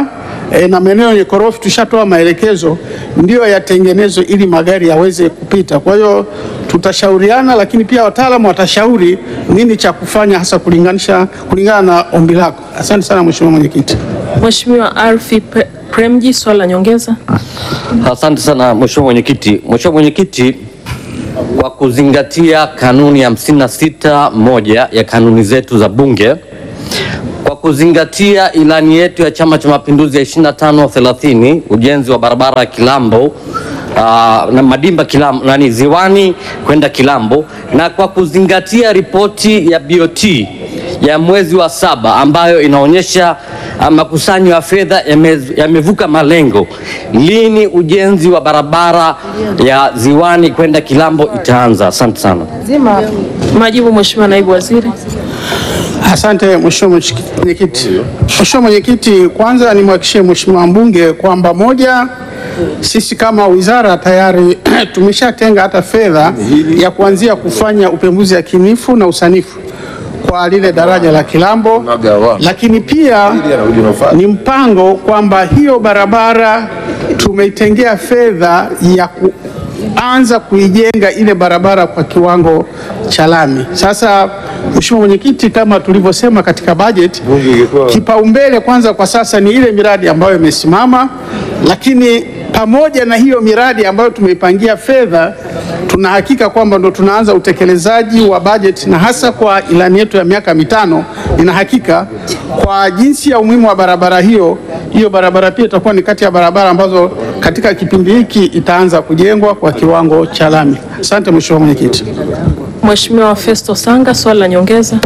e, na maeneo yenye korofi tushatoa maelekezo ndiyo yatengenezwe ili magari yaweze kupita. Kwa hiyo tutashauriana, lakini pia wataalamu watashauri nini cha kufanya hasa kulinganisha kulingana na ombi lako. Asante sana Mheshimiwa Mwenyekiti. Mheshimiwa Alfi Pre- Premji, swali la nyongeza. Asante sana Mheshimiwa Mwenyekiti. Mheshimiwa Mwenyekiti, kwa kuzingatia kanuni ya 56 moja ya kanuni zetu za Bunge, kwa kuzingatia ilani yetu ya Chama cha Mapinduzi ya 25 30 ujenzi wa barabara ya Kilambo aa, na Madimba Kilambo, nani Ziwani kwenda Kilambo, na kwa kuzingatia ripoti ya BOT ya mwezi wa saba ambayo inaonyesha ah, makusanyo ya fedha yame- yamevuka malengo. Lini ujenzi wa barabara ya Ziwani kwenda Kilambo itaanza? Asante sana. Majibu Mheshimiwa Naibu Waziri. Asante Mheshimiwa Mwenyekiti. Mheshimiwa Mwenyekiti, kwanza nimhakikishie Mheshimiwa mbunge kwamba moja, sisi kama wizara tayari tumeshatenga hata fedha ya kuanzia kufanya upembuzi yakinifu na usanifu kwa lile daraja la Kilambo, lakini pia ni mpango kwamba hiyo barabara tumeitengea fedha ya kuanza kuijenga ile barabara kwa kiwango cha lami. Sasa Mheshimiwa Mwenyekiti, kama tulivyosema katika bajeti, kipaumbele kwanza kwa sasa ni ile miradi ambayo imesimama, lakini pamoja na hiyo miradi ambayo tumeipangia fedha, tuna hakika kwamba ndo tunaanza utekelezaji wa bajeti, na hasa kwa ilani yetu ya miaka mitano, nina hakika kwa jinsi ya umuhimu wa barabara hiyo, hiyo barabara pia itakuwa ni kati ya barabara ambazo katika kipindi hiki itaanza kujengwa kwa kiwango cha lami. Asante Mheshimiwa Mwenyekiti. Mheshimiwa Festo Sanga, swali la nyongeza.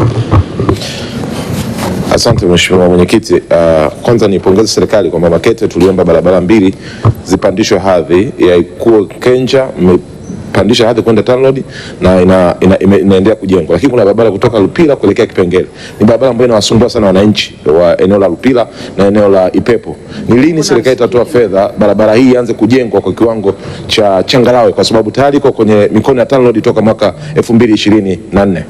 Asante Mheshimiwa Mwenyekiti. Uh, kwanza nipongeze serikali kwamba Makete tuliomba barabara mbili zipandishwe hadhi ya Ikuo Kenja mmepandisha hadhi kwenda TANROADS na ina, ina, ina, inaendelea kujengwa, lakini kuna barabara kutoka Lupila kuelekea Kipengele. Ni barabara ambayo inawasumbua sana wananchi wa eneo la Lupila na eneo la Ipepo. Ni lini serikali itatoa fedha barabara hii ianze kujengwa kwa kiwango cha changarawe, kwa sababu tayari iko kwenye mikono ya TANROADS toka mwaka 2024?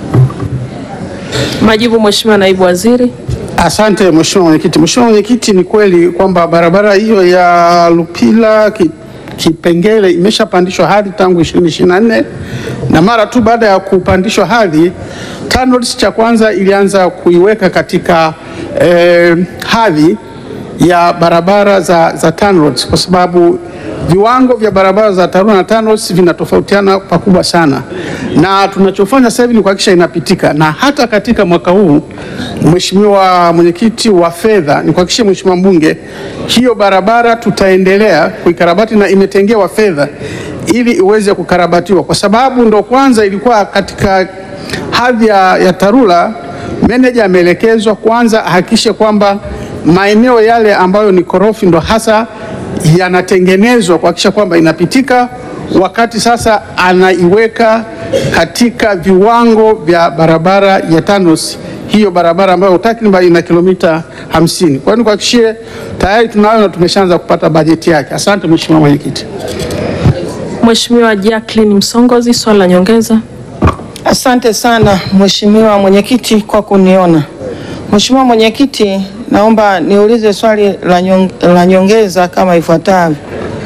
Majibu Mheshimiwa Naibu Waziri. Asante Mheshimiwa Mwenyekiti. Mheshimiwa Mwenyekiti, ni kweli kwamba barabara hiyo ya Lupila ki, Kipengele imeshapandishwa hadhi tangu 2024 na mara tu baada ya kupandishwa hadhi TANROADS cha kwanza ilianza kuiweka katika eh, hadhi ya barabara za, za TANROADS kwa sababu viwango vya barabara za TARURA na TANROADS vinatofautiana pakubwa sana, na tunachofanya sasa hivi ni kuhakikisha inapitika, na hata katika mwaka huu Mheshimiwa mwenyekiti wa fedha, ni kuhakikisha Mheshimiwa mbunge, hiyo barabara tutaendelea kuikarabati na imetengewa fedha ili iweze kukarabatiwa, kwa sababu ndo kwanza ilikuwa katika hadhi ya, ya TARURA. Meneja ameelekezwa kwanza ahakikishe kwamba maeneo yale ambayo ni korofi ndo hasa yanatengenezwa kuhakikisha kwamba inapitika, wakati sasa anaiweka katika viwango vya barabara ya TANROADS, hiyo barabara ambayo takriban ina kilomita 50. Kwa hiyo nikuhakikishie tayari tunayo na tumeshaanza kupata bajeti yake. Asante Mheshimiwa Mwenyekiti. Mheshimiwa Jacqueline Msongozi, swali la nyongeza. Asante sana Mheshimiwa Mwenyekiti kwa kuniona. Mheshimiwa Mwenyekiti, naomba niulize swali la nyong- la nyongeza kama ifuatavyo.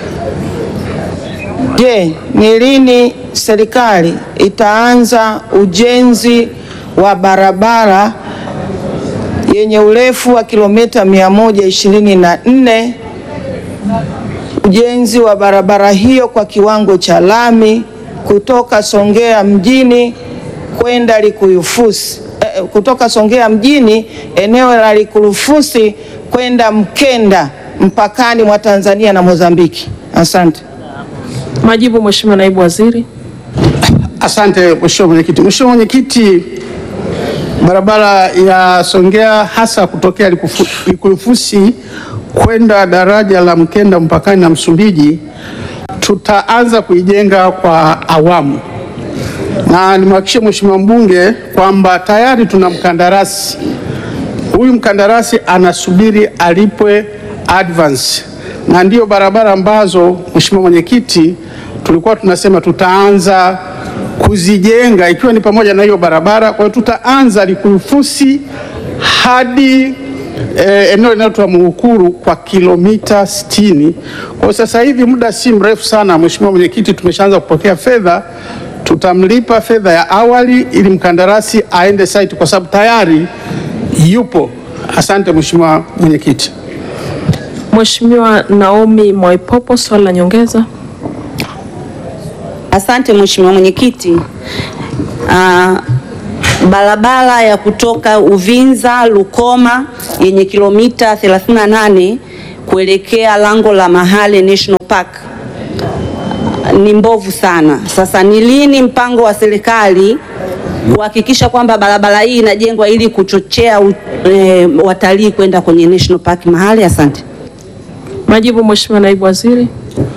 Je, ni lini serikali itaanza ujenzi wa barabara yenye urefu wa kilomita 124 ujenzi wa barabara hiyo kwa kiwango cha lami kutoka Songea mjini kwenda Likuyufusi eh, kutoka Songea mjini eneo la Likuyufusi kwenda Mkenda mpakani mwa Tanzania na Mozambiki. Asante. Majibu Mheshimiwa Naibu Waziri. Asante Mheshimiwa Mwenyekiti. Mheshimiwa Mwenyekiti, barabara ya Songea hasa kutokea Likufu- Likuyufusi kwenda daraja la Mkenda mpakani na Msumbiji tutaanza kuijenga kwa awamu, na nimhakikishie Mheshimiwa mbunge kwamba tayari tuna mkandarasi. Huyu mkandarasi anasubiri alipwe advance, na ndiyo barabara ambazo Mheshimiwa Mwenyekiti tulikuwa tunasema tutaanza kuzijenga ikiwa ni pamoja na hiyo barabara. Kwa hiyo tutaanza Likuyufusi hadi eh, eneo linaloitwa Muhukuru kwa kilomita 60. Kwa sasa hivi muda si mrefu sana, Mheshimiwa Mwenyekiti, tumeshaanza kupokea fedha. Tutamlipa fedha ya awali ili mkandarasi aende site kwa sababu tayari yupo. Asante Mheshimiwa Mwenyekiti. Mheshimiwa Naomi Mwaipopo, swali la nyongeza. Asante Mheshimiwa Mwenyekiti. Ah, barabara ya kutoka Uvinza Lukoma yenye kilomita 38 kuelekea lango la Mahale National Park ni mbovu sana. Sasa ni lini mpango wa serikali kuhakikisha kwamba barabara hii inajengwa ili kuchochea u- eh, watalii kwenda kwenye National Park Mahale? Asante. Majibu Mheshimiwa Naibu Waziri.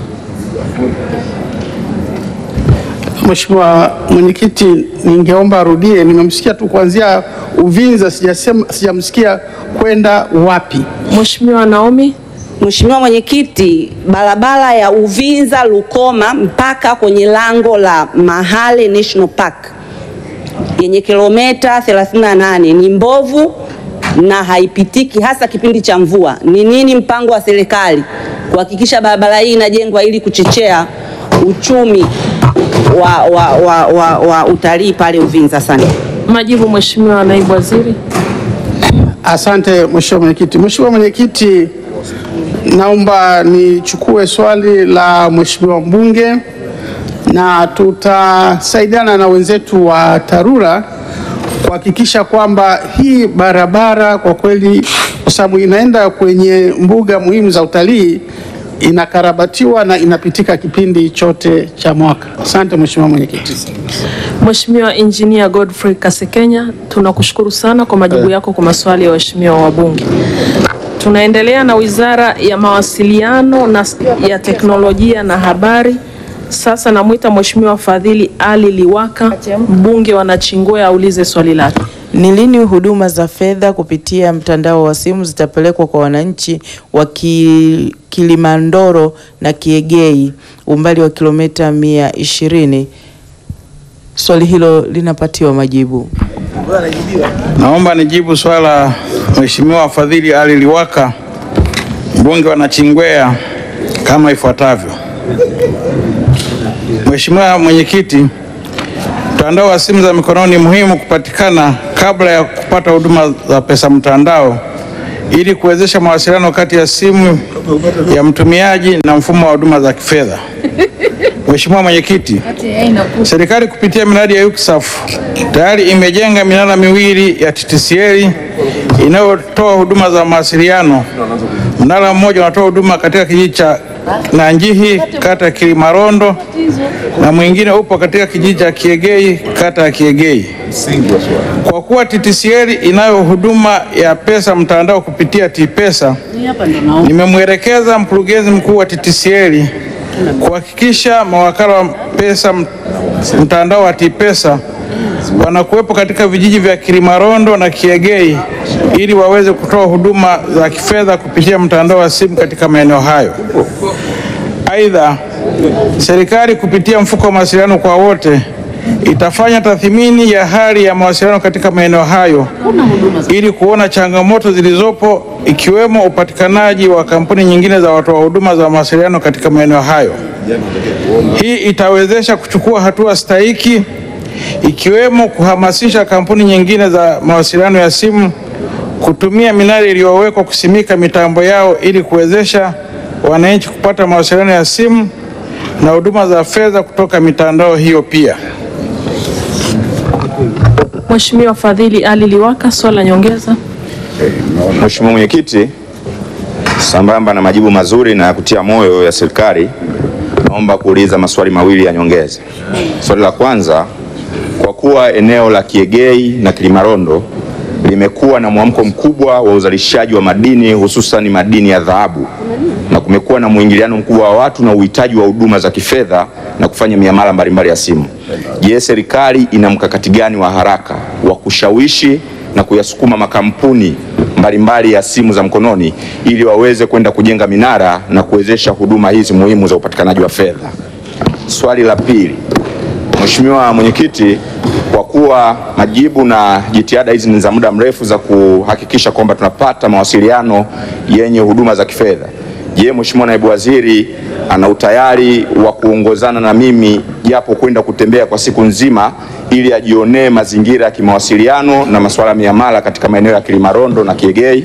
Mheshimiwa Mwenyekiti, ningeomba arudie. Nimemsikia tu kuanzia Uvinza, sijasema sijamsikia kwenda wapi. Mheshimiwa Naomi. Mheshimiwa Mwenyekiti, barabara ya Uvinza Lukoma mpaka kwenye lango la Mahale National Park yenye kilomita 38 ni mbovu na haipitiki hasa kipindi cha mvua. Ni nini mpango wa serikali kuhakikisha barabara hii inajengwa ili kuchochea uchumi wa, wa, wa, wa, wa utalii pale Uvinza? Asante. Majibu Mheshimiwa Naibu Waziri. Asante Mheshimiwa Mwenyekiti. Mheshimiwa Mwenyekiti, naomba nichukue swali la Mheshimiwa mbunge na tutasaidiana na wenzetu wa TARURA kuhakikisha kwamba hii barabara kwa kweli, kwa sababu inaenda kwenye mbuga muhimu za utalii, inakarabatiwa na inapitika kipindi chote cha mwaka. Asante Mheshimiwa Mwenyekiti. Mheshimiwa Engineer Godfrey Kasekenya, tunakushukuru sana kwa majibu yako kwa maswali ya waheshimiwa wabunge. Tunaendelea na Wizara ya Mawasiliano na ya Teknolojia na Habari. Sasa namwita Mheshimiwa Fadhili Ali Liwaka, mbunge wa Nachingwea aulize swali lake. Ni lini huduma za fedha kupitia mtandao wa simu zitapelekwa kwa wananchi wa Ki- Kilimandoro na Kiegei umbali wa kilomita mia ishirini? Swali hilo linapatiwa majibu. Naomba nijibu swala la Mheshimiwa Fadhili Ali Liwaka, mbunge wa Nachingwea kama ifuatavyo. Mheshimiwa Mwenyekiti, mtandao wa simu za mikononi ni muhimu kupatikana kabla ya kupata huduma za pesa mtandao ili kuwezesha mawasiliano kati ya simu ya mtumiaji na mfumo wa huduma za kifedha. Mheshimiwa Mwenyekiti, serikali kupitia miradi ya UCSAF tayari imejenga minara miwili ya TTCL inayotoa huduma za mawasiliano. Mnara mmoja unatoa huduma katika kijiji cha Nanjihi kata ya Kilimarondo na mwingine upo katika kijiji cha Kiegei kata ya Kiegei. Kwa kuwa TTCL inayo huduma ya pesa mtandao kupitia T-Pesa, nimemwelekeza mkurugenzi mkuu wa TTCL kuhakikisha mawakala wa pesa m- mtandao wa T-Pesa wanakuwepo katika vijiji vya Kilimarondo na Kiegei ili waweze kutoa huduma za kifedha kupitia mtandao wa simu katika maeneo hayo. Aidha, serikali kupitia mfuko wa mawasiliano kwa wote itafanya tathmini ya hali ya mawasiliano katika maeneo hayo ili kuona changamoto zilizopo ikiwemo upatikanaji wa kampuni nyingine za watoa huduma za mawasiliano katika maeneo hayo. Hii itawezesha kuchukua hatua stahiki ikiwemo kuhamasisha kampuni nyingine za mawasiliano ya simu kutumia minara iliyowekwa kusimika mitambo yao ili kuwezesha wananchi kupata mawasiliano ya simu na huduma za fedha kutoka mitandao hiyo pia. Mheshimiwa Fadhili Ali Liwaka, swali la nyongeza. Mheshimiwa Mwenyekiti, sambamba na majibu mazuri na ya kutia moyo ya serikali, naomba kuuliza maswali mawili ya nyongeza. Swali la kwanza, kwa kuwa eneo la Kiegei na Kilimarondo limekuwa na mwamko mkubwa wa uzalishaji wa madini hususan madini ya dhahabu na kumekuwa na mwingiliano mkubwa wa watu na uhitaji wa huduma za kifedha na kufanya miamala mbalimbali ya simu. Je, serikali ina mkakati gani wa haraka wa kushawishi na kuyasukuma makampuni mbalimbali ya simu za mkononi ili waweze kwenda kujenga minara na kuwezesha huduma hizi muhimu za upatikanaji wa fedha? Swali la pili, Mheshimiwa Mwenyekiti, kwa kuwa majibu na jitihada hizi ni za muda mrefu za kuhakikisha kwamba tunapata mawasiliano yenye huduma za kifedha, je, Mheshimiwa Naibu Waziri ana utayari wa kuongozana na mimi japo kwenda kutembea kwa siku nzima ili ajionee mazingira ya kimawasiliano na masuala ya miamala katika maeneo ya Kilimarondo na Kiegei?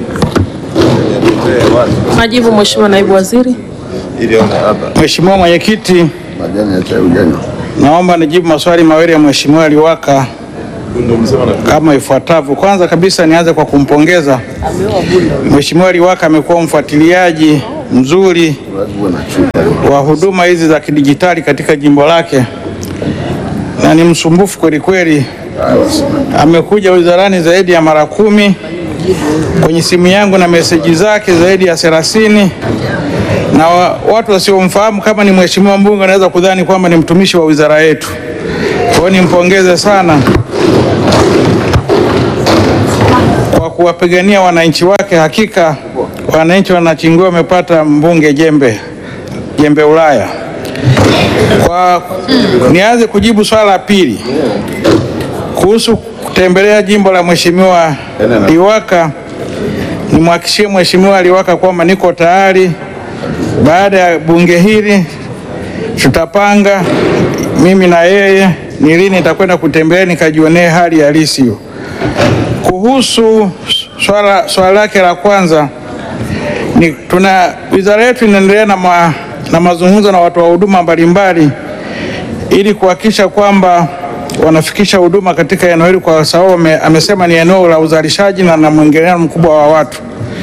Majibu Mheshimiwa Naibu Waziri. Mheshimiwa Mwenyekiti, naomba nijibu maswali mawili ya Mheshimiwa Liwaka kama ifuatavyo. Kwanza kabisa nianze kwa kumpongeza Mheshimiwa Liwaka, amekuwa mfuatiliaji mzuri wa huduma hizi za kidijitali katika jimbo lake na ni msumbufu kweli kweli. Amekuja wizarani zaidi ya mara kumi kwenye simu yangu na meseji zake zaidi ya thelathini na wa, watu wasiomfahamu kama ni mheshimiwa mbunge wanaweza kudhani kwamba ni mtumishi wa wizara yetu. Kwa hiyo nimpongeze sana kwa kuwapigania wananchi wake. Hakika wananchi wanachingiwa wamepata mbunge jembe jembe Ulaya. Kwa nianze kujibu swala la pili kuhusu kutembelea jimbo la mheshimiwa Liwaka, nimhakikishie mheshimiwa Liwaka kwamba niko tayari. Baada ya bunge hili tutapanga mimi na yeye ni lini nitakwenda kutembelea nikajionee hali halisi hiyo. Kuhusu swala swala lake la kwanza ni tuna wizara yetu inaendelea na, ma, na mazungumzo na watu wa huduma mbalimbali ili kuhakikisha kwamba wanafikisha huduma katika eneo hili, kwa sababu ame- amesema ni eneo la uzalishaji na na mwingiliano mkubwa wa watu.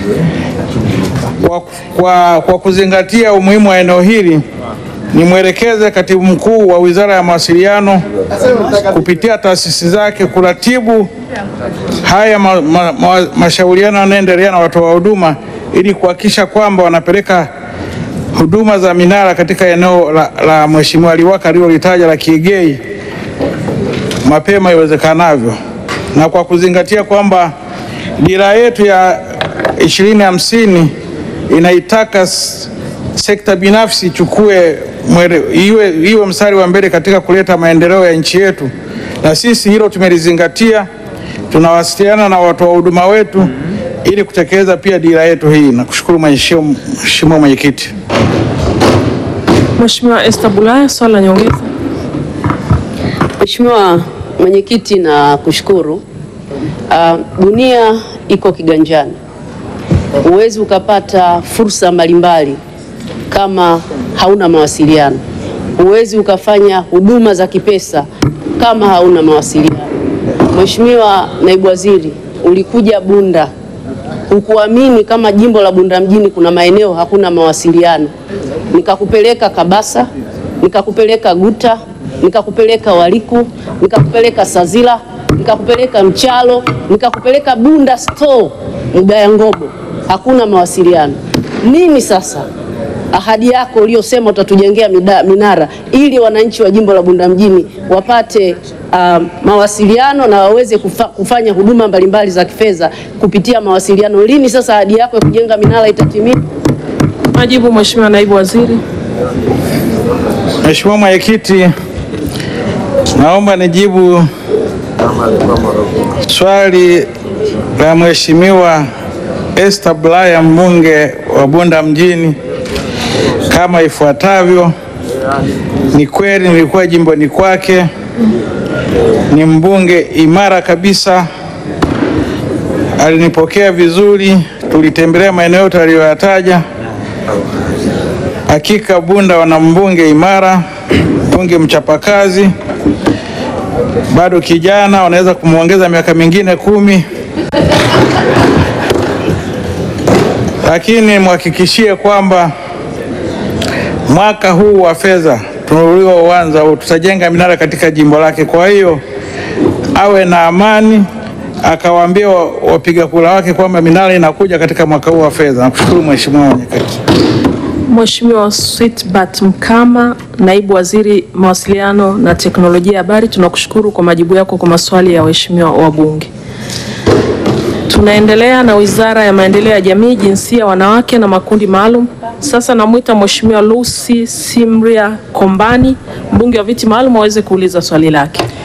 Kwa, kwa, kwa kuzingatia umuhimu wa eneo hili nimwelekeze katibu mkuu wa Wizara ya Mawasiliano kupitia taasisi zake kuratibu haya ma, ma, ma, mashauriano yanayoendelea na watoa wa huduma ili kuhakikisha kwamba wanapeleka huduma za minara katika eneo la, la Mheshimiwa Liwaka alilolitaja la Kiegei mapema iwezekanavyo, na kwa kuzingatia kwamba dira yetu ya ishirini hamsini inaitaka s- sekta binafsi ichukue mwele, iwe, iwe mstari wa mbele katika kuleta maendeleo ya nchi yetu, na sisi hilo tumelizingatia. Tunawasiliana na watoa huduma wetu ili kutekeleza pia dira yetu hii. Nakushukuru Mheshimiwa Mwenyekiti. Mheshimiwa Esther Bulaya, swali la nyongeza. Mheshimiwa Mwenyekiti, na kushukuru. Uh, dunia iko kiganjani, huwezi ukapata fursa mbalimbali kama hauna mawasiliano. Huwezi ukafanya huduma za kipesa kama hauna mawasiliano. Mheshimiwa Naibu Waziri, ulikuja Bunda, hukuamini kama jimbo la Bunda mjini kuna maeneo hakuna mawasiliano, nikakupeleka Kabasa, nikakupeleka Guta, nikakupeleka Waliku, nikakupeleka Sazila, nikakupeleka Mchalo, nikakupeleka Bunda store Mgaya Ngobo, hakuna mawasiliano. Nini sasa ahadi yako uliyosema utatujengea mida- minara ili wananchi wa jimbo la Bunda mjini wapate um, mawasiliano na waweze kufa, kufanya huduma mbalimbali za kifedha kupitia mawasiliano. Lini sasa ahadi yako ya kujenga minara itatimia? Majibu Mheshimiwa Naibu Waziri. Mheshimiwa Mwenyekiti, naomba nijibu swali la Mheshimiwa Esther Bulaya mbunge wa Bunda mjini kama ifuatavyo. Ni kweli nilikuwa jimboni kwake, ni mbunge imara kabisa, alinipokea vizuri, tulitembelea maeneo yote aliyoyataja. Hakika Bunda wana mbunge imara, mbunge mchapakazi, bado kijana, wanaweza kumwongeza miaka mingine kumi, lakini mhakikishie kwamba mwaka huu wa fedha tuliouanza huu tutajenga minara katika jimbo lake. Kwa hiyo awe na amani, akawaambia wa- wapiga kura wake kwamba minara inakuja katika mwaka huu wa fedha. Nakushukuru Mheshimiwa Mwenyekiti. Mheshimiwa Sweetbat Mkama, Naibu Waziri Mawasiliano na Teknolojia ya Habari, tunakushukuru kwa majibu yako kwa maswali ya waheshimiwa wabunge. Tunaendelea na Wizara ya Maendeleo ya Jamii, Jinsia, Wanawake na Makundi Maalum. Sasa namwita Mheshimiwa Lucy Simria Kombani, mbunge wa viti maalum aweze kuuliza swali lake.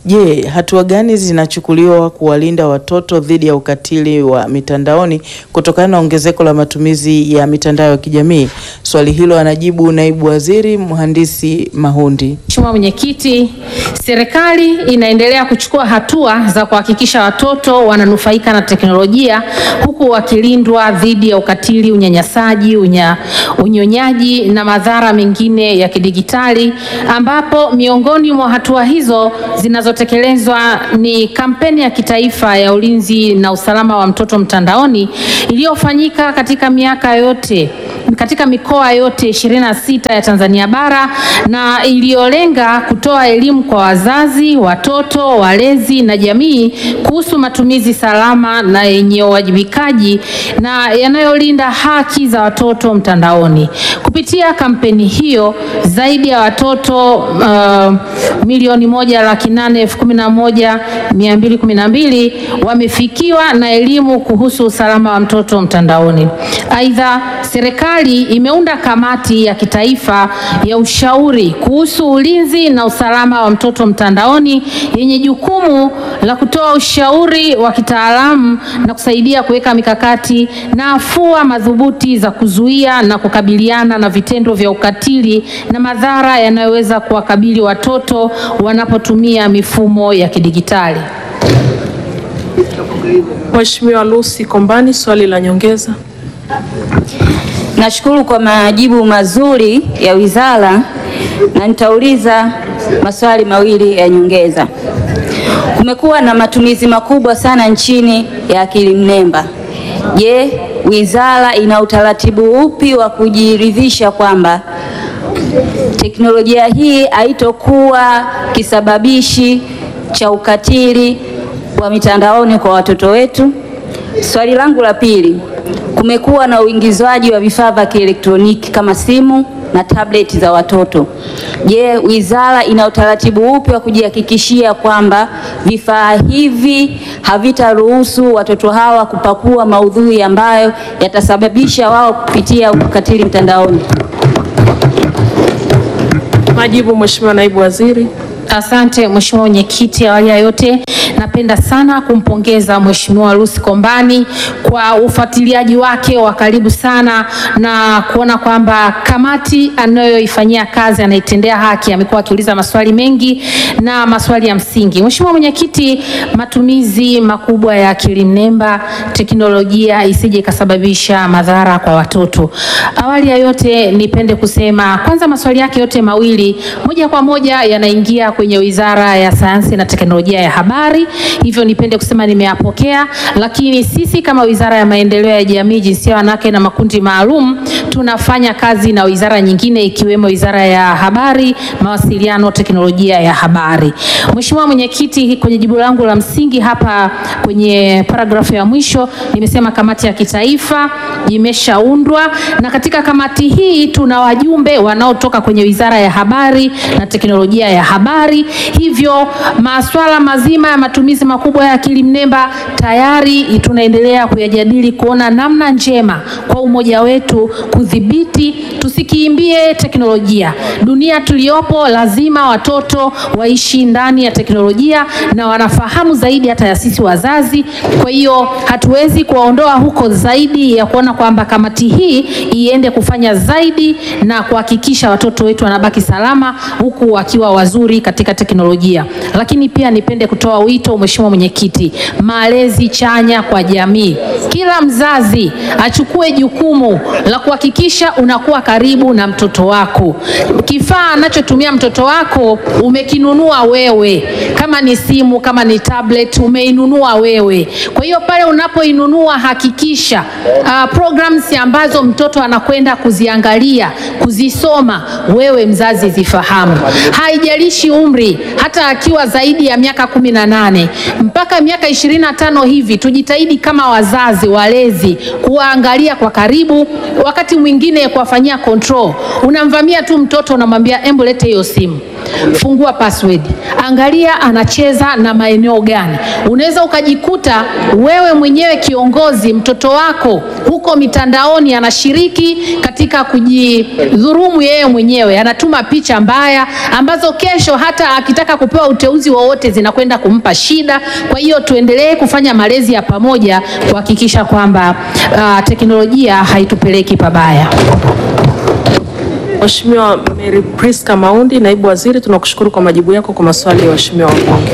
Je, hatua gani zinachukuliwa kuwalinda watoto dhidi ya ukatili wa mitandaoni kutokana na ongezeko la matumizi ya mitandao ya kijamii? Swali hilo anajibu naibu waziri mhandisi Mahundi. Mheshimiwa Mwenyekiti, serikali inaendelea kuchukua hatua za kuhakikisha watoto wananufaika na teknolojia huku wakilindwa dhidi ya ukatili, unyanyasaji, unya, unyonyaji na madhara mengine ya kidigitali ambapo miongoni mwa hatua hizo zinazotekelezwa ni kampeni ya kitaifa ya ulinzi na usalama wa mtoto mtandaoni iliyofanyika katika miaka yote katika mikoa yote 26 ya Tanzania bara na iliyolenga kutoa elimu kwa wazazi, watoto, walezi na jamii kuhusu matumizi salama na yenye uwajibikaji na yanayolinda haki za watoto mtandaoni. Kupitia kampeni hiyo, zaidi ya watoto uh, milioni moja laki nane elfu kumi na moja mia mbili kumi na mbili wamefikiwa na elimu kuhusu usalama wa mtoto mtandaoni. Aidha, serikali imeunda kamati ya kitaifa ya ushauri kuhusu ulinzi na usalama wa mtoto mtandaoni yenye jukumu la kutoa ushauri wa kitaalamu na kusaidia kuweka mikakati na afua madhubuti za kuzuia na kukabiliana na vitendo vya ukatili na madhara yanayoweza kuwakabili watoto wanapotumia mifumo ya kidigitali. Mheshimiwa Lucy Kombani, swali la nyongeza. Nashukuru kwa majibu mazuri ya wizara na nitauliza maswali mawili ya nyongeza. Kumekuwa na matumizi makubwa sana nchini ya akili mnemba. Je, wizara ina utaratibu upi wa kujiridhisha kwamba teknolojia hii haitokuwa kisababishi cha ukatili wa mitandaoni kwa watoto wetu? Swali langu la pili, kumekuwa na uingizwaji wa vifaa vya kielektroniki kama simu na tableti za watoto. Je, wizara ina utaratibu upi wa kujihakikishia kwamba vifaa hivi havitaruhusu watoto hawa kupakua maudhui ambayo yatasababisha wao kupitia ukatili mtandaoni? Majibu, Mheshimiwa Naibu Waziri. Asante Mheshimiwa Mwenyekiti, awali ya yote napenda sana kumpongeza Mheshimiwa Lucy Kombani kwa ufuatiliaji wake wa karibu sana na kuona kwamba kamati anayoifanyia kazi anaitendea haki. Amekuwa akiuliza maswali mengi na maswali ya msingi. Mheshimiwa Mwenyekiti, matumizi makubwa ya akili mnemba, teknolojia isije ikasababisha madhara kwa watoto. Awali ya yote nipende kusema kwanza, maswali yake yote mawili moja kwa moja yanaingia kwenye Wizara ya Sayansi na Teknolojia ya Habari, hivyo nipende kusema nimeyapokea, lakini sisi kama Wizara ya Maendeleo ya Jamii, Jinsia, Wanawake na Makundi Maalum tunafanya kazi na wizara nyingine ikiwemo Wizara ya Habari, Mawasiliano, Teknolojia ya Habari. Mheshimiwa Mwenyekiti, kwenye jibu langu la msingi hapa kwenye paragrafu ya mwisho nimesema kamati ya kitaifa imeshaundwa na katika kamati hii tuna wajumbe wanaotoka kwenye Wizara ya Habari na Teknolojia ya Habari. Hivyo masuala mazima ya matumizi makubwa ya akili mnemba tayari tunaendelea kuyajadili kuona namna njema kwa umoja wetu kudhibiti, tusikiimbie teknolojia. Dunia tuliyopo, lazima watoto waishi ndani ya teknolojia na wanafahamu zaidi hata ya sisi wazazi. Kwa hiyo hatuwezi kuwaondoa huko zaidi ya kuona kwamba kamati hii iende kufanya zaidi na kuhakikisha watoto wetu wanabaki salama huku wakiwa wazuri katika teknolojia. Lakini pia nipende kutoa wito, Mheshimiwa Mwenyekiti, malezi chanya kwa jamii. Kila mzazi achukue jukumu la kuhakikisha unakuwa karibu na mtoto wako. Kifaa anachotumia mtoto wako umekinunua wewe, kama ni simu, kama ni tablet, umeinunua wewe. Kwa hiyo pale unapoinunua hakikisha uh, programs ambazo mtoto anakwenda kuziangalia, kuzisoma, wewe mzazi zifahamu. Haijalishi umri, hata akiwa zaidi ya miaka kumi na nane mpaka miaka ishirini na tano hivi, tujitahidi kama wazazi walezi kuwaangalia kwa karibu, wakati mwingine kuwafanyia control. Unamvamia tu mtoto unamwambia embu lete hiyo simu, fungua password, angalia anacheza na maeneo gani. Unaweza ukajikuta wewe mwenyewe kiongozi, mtoto wako huko mitandaoni anashiriki katika kujidhurumu yeye mwenyewe, anatuma picha mbaya ambazo kesho hata akitaka kupewa uteuzi wowote zinakwenda kumpa shida. Kwa hiyo tuendelee kufanya malezi ya pamoja kuhakikisha kwamba uh, teknolojia haitupeleki pabaya. Mheshimiwa Mary Priska Maundi, naibu waziri, tunakushukuru kwa majibu yako kwa maswali ya waheshimiwa wabunge.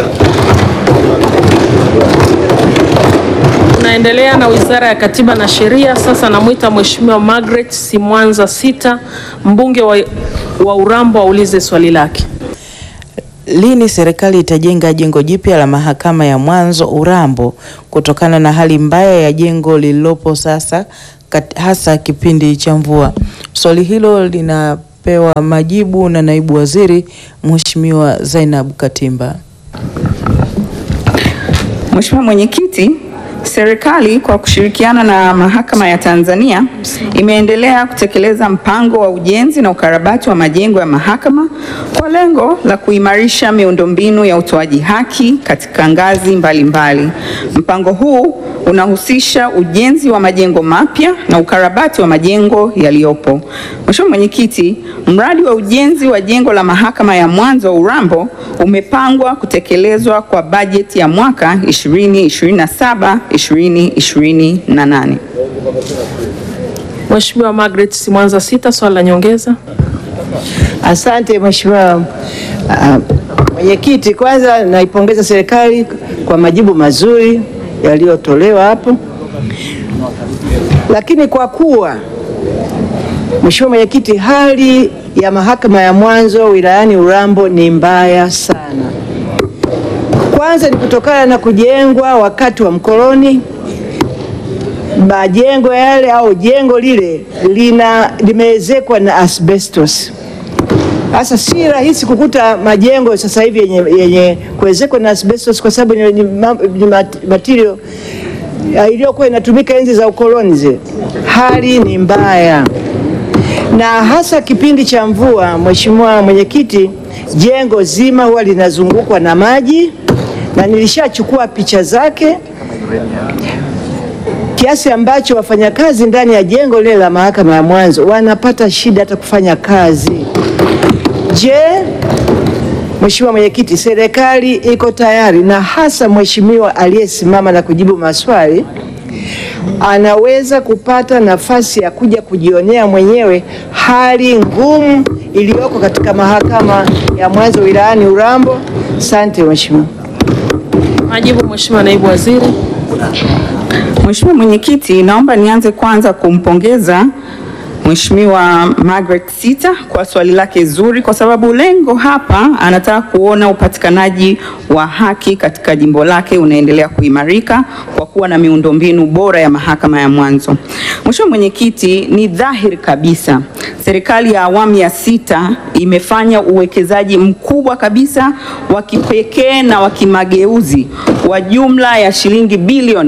Tunaendelea na Wizara ya Katiba na Sheria. Sasa namwita Mheshimiwa Margaret Simwanza Sita, mbunge wa, wa Urambo aulize swali lake. Lini serikali itajenga jengo jipya la mahakama ya mwanzo Urambo kutokana na hali mbaya ya jengo lililopo sasa kat, hasa kipindi cha mvua? Swali hilo linapewa majibu na naibu waziri Mheshimiwa Zainab Katimba. Mheshimiwa Mwenyekiti, serikali kwa kushirikiana na Mahakama ya Tanzania imeendelea kutekeleza mpango wa ujenzi na ukarabati wa majengo ya mahakama kwa lengo la kuimarisha miundombinu ya utoaji haki katika ngazi mbalimbali mbali. Mpango huu unahusisha ujenzi wa majengo mapya na ukarabati wa majengo yaliyopo. Mheshimiwa Mwenyekiti, mradi wa ujenzi wa jengo la mahakama ya mwanzo Urambo umepangwa kutekelezwa kwa bajeti ya mwaka 2027 2028. Mheshimiwa Margaret Simwanza Sita, swali la nyongeza. Asante Mheshimiwa uh, Mwenyekiti, kwanza naipongeza serikali kwa majibu mazuri yaliyotolewa hapo, lakini kwa kuwa Mheshimiwa Mwenyekiti, hali ya mahakama ya mwanzo wilayani Urambo ni mbaya sana. Kwanza ni kutokana na kujengwa wakati wa mkoloni. Majengo yale au jengo lile lina limeezekwa na asbestos. Sasa si rahisi kukuta majengo sasa hivi yenye, yenye kuezekwa na asbestos kwa sababu ni, ni, ni material iliyokuwa inatumika enzi za ukoloni zile. Hali ni mbaya na hasa kipindi cha mvua. Mheshimiwa Mwenyekiti, jengo zima huwa linazungukwa na maji na nilishachukua picha zake kiasi ambacho wafanyakazi ndani ya jengo lile la mahakama ya mwanzo wanapata shida hata kufanya kazi. Je, Mheshimiwa Mwenyekiti, serikali iko tayari na hasa mheshimiwa aliyesimama na kujibu maswali anaweza kupata nafasi ya kuja kujionea mwenyewe hali ngumu iliyoko katika mahakama ya mwanzo wilayani Urambo. Asante Mheshimiwa. Majibu Mheshimiwa naibu waziri. Mheshimiwa Mwenyekiti, naomba nianze kwanza kumpongeza Mheshimiwa Margaret Sita kwa swali lake zuri, kwa sababu lengo hapa anataka kuona upatikanaji wa haki katika jimbo lake unaendelea kuimarika kwa kuwa na miundombinu bora ya mahakama ya mwanzo. Mheshimiwa Mwenyekiti, ni dhahiri kabisa serikali ya awamu ya sita imefanya uwekezaji mkubwa kabisa wa kipekee na wa kimageuzi wa jumla ya shilingi bilioni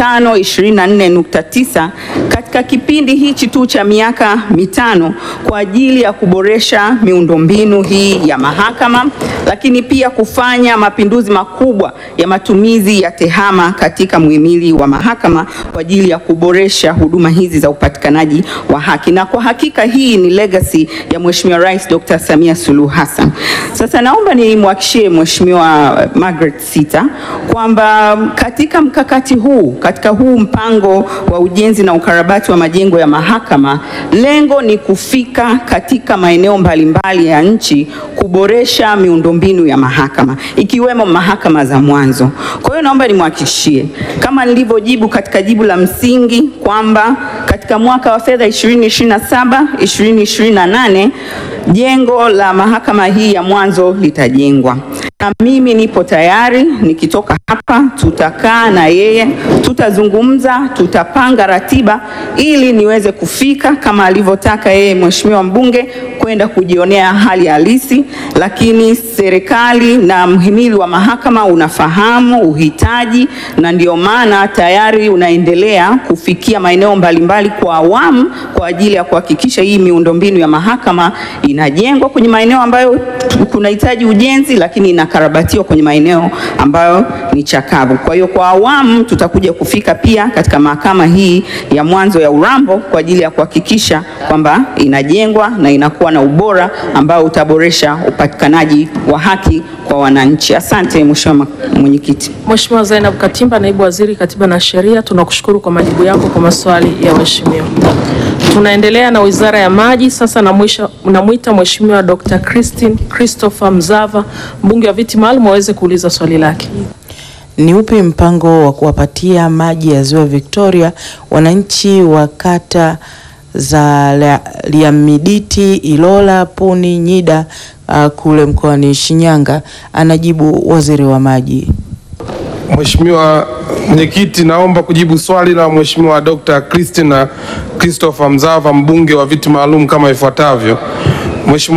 524.9 katika kipindi hichi tu cha miaka mitano kwa ajili ya kuboresha miundombinu hii ya mahakama, lakini pia kufanya mapinduzi makubwa ya matumizi ya tehama katika muhimili wa mahakama kwa ajili ya kuboresha huduma hizi za upatikanaji wa haki. Na kwa hakika hii ni legacy ya Mheshimiwa Rais Dr. Samia Suluhu Hassan. Sasa naomba nimwahakishie Mheshimiwa Margaret Sita kwamba katika mkakati huu, katika huu mpango wa ujenzi na ukarabati wa majengo ya mahakama, lengo ni kufika katika maeneo mbalimbali ya nchi kuboresha miundombinu ya mahakama ikiwemo mahakama za mwanzo. Kwa hiyo naomba nimwahakikishie kama nilivyojibu katika jibu la msingi kwamba katika mwaka wa fedha 2027 2028 jengo la mahakama hii ya mwanzo litajengwa. na mimi nipo tayari. Nikitoka hapa, tutakaa na yeye, tutazungumza, tutapanga ratiba ili niweze kufika kama alivyotaka yeye mheshimiwa mbunge kwenda kujionea hali halisi, lakini serikali na mhimili wa mahakama unafahamu uhitaji, na ndio maana tayari unaendelea kufikia maeneo mbalimbali kwa awamu kwa ajili ya kuhakikisha hii miundombinu ya mahakama inajengwa kwenye maeneo ambayo kunahitaji ujenzi, lakini inakarabatiwa kwenye maeneo ambayo ni chakavu. Kwa hiyo kwa awamu tutakuja kufika pia katika mahakama hii ya mwanzo ya Urambo kwa ajili ya kuhakikisha kwamba inajengwa na inakuwa na ubora ambao utaboresha upatikanaji wa haki kwa wananchi. Asante Mheshimiwa Mwenyekiti. Mheshimiwa Zainab Katimba, Naibu Waziri Katiba na Sheria, tunakushukuru kwa majibu yako kwa maswali ya waheshimiwa. Tunaendelea na Wizara ya Maji. Sasa namwisha- namwita Mheshimiwa Dr. Christine Christopher Mzava, mbunge wa viti maalum aweze kuuliza swali lake. Ni upi mpango wa kuwapatia maji ya Ziwa Victoria wananchi wa kata za La- Liamiditi, Ilola, Puni, Nyida uh, kule mkoani Shinyanga? Anajibu waziri wa maji. Mheshimiwa Mwenyekiti, naomba kujibu swali la Mheshimiwa Dr. Christina Christopher Mzava mbunge wa viti maalum kama ifuatavyo. Mheshimiwa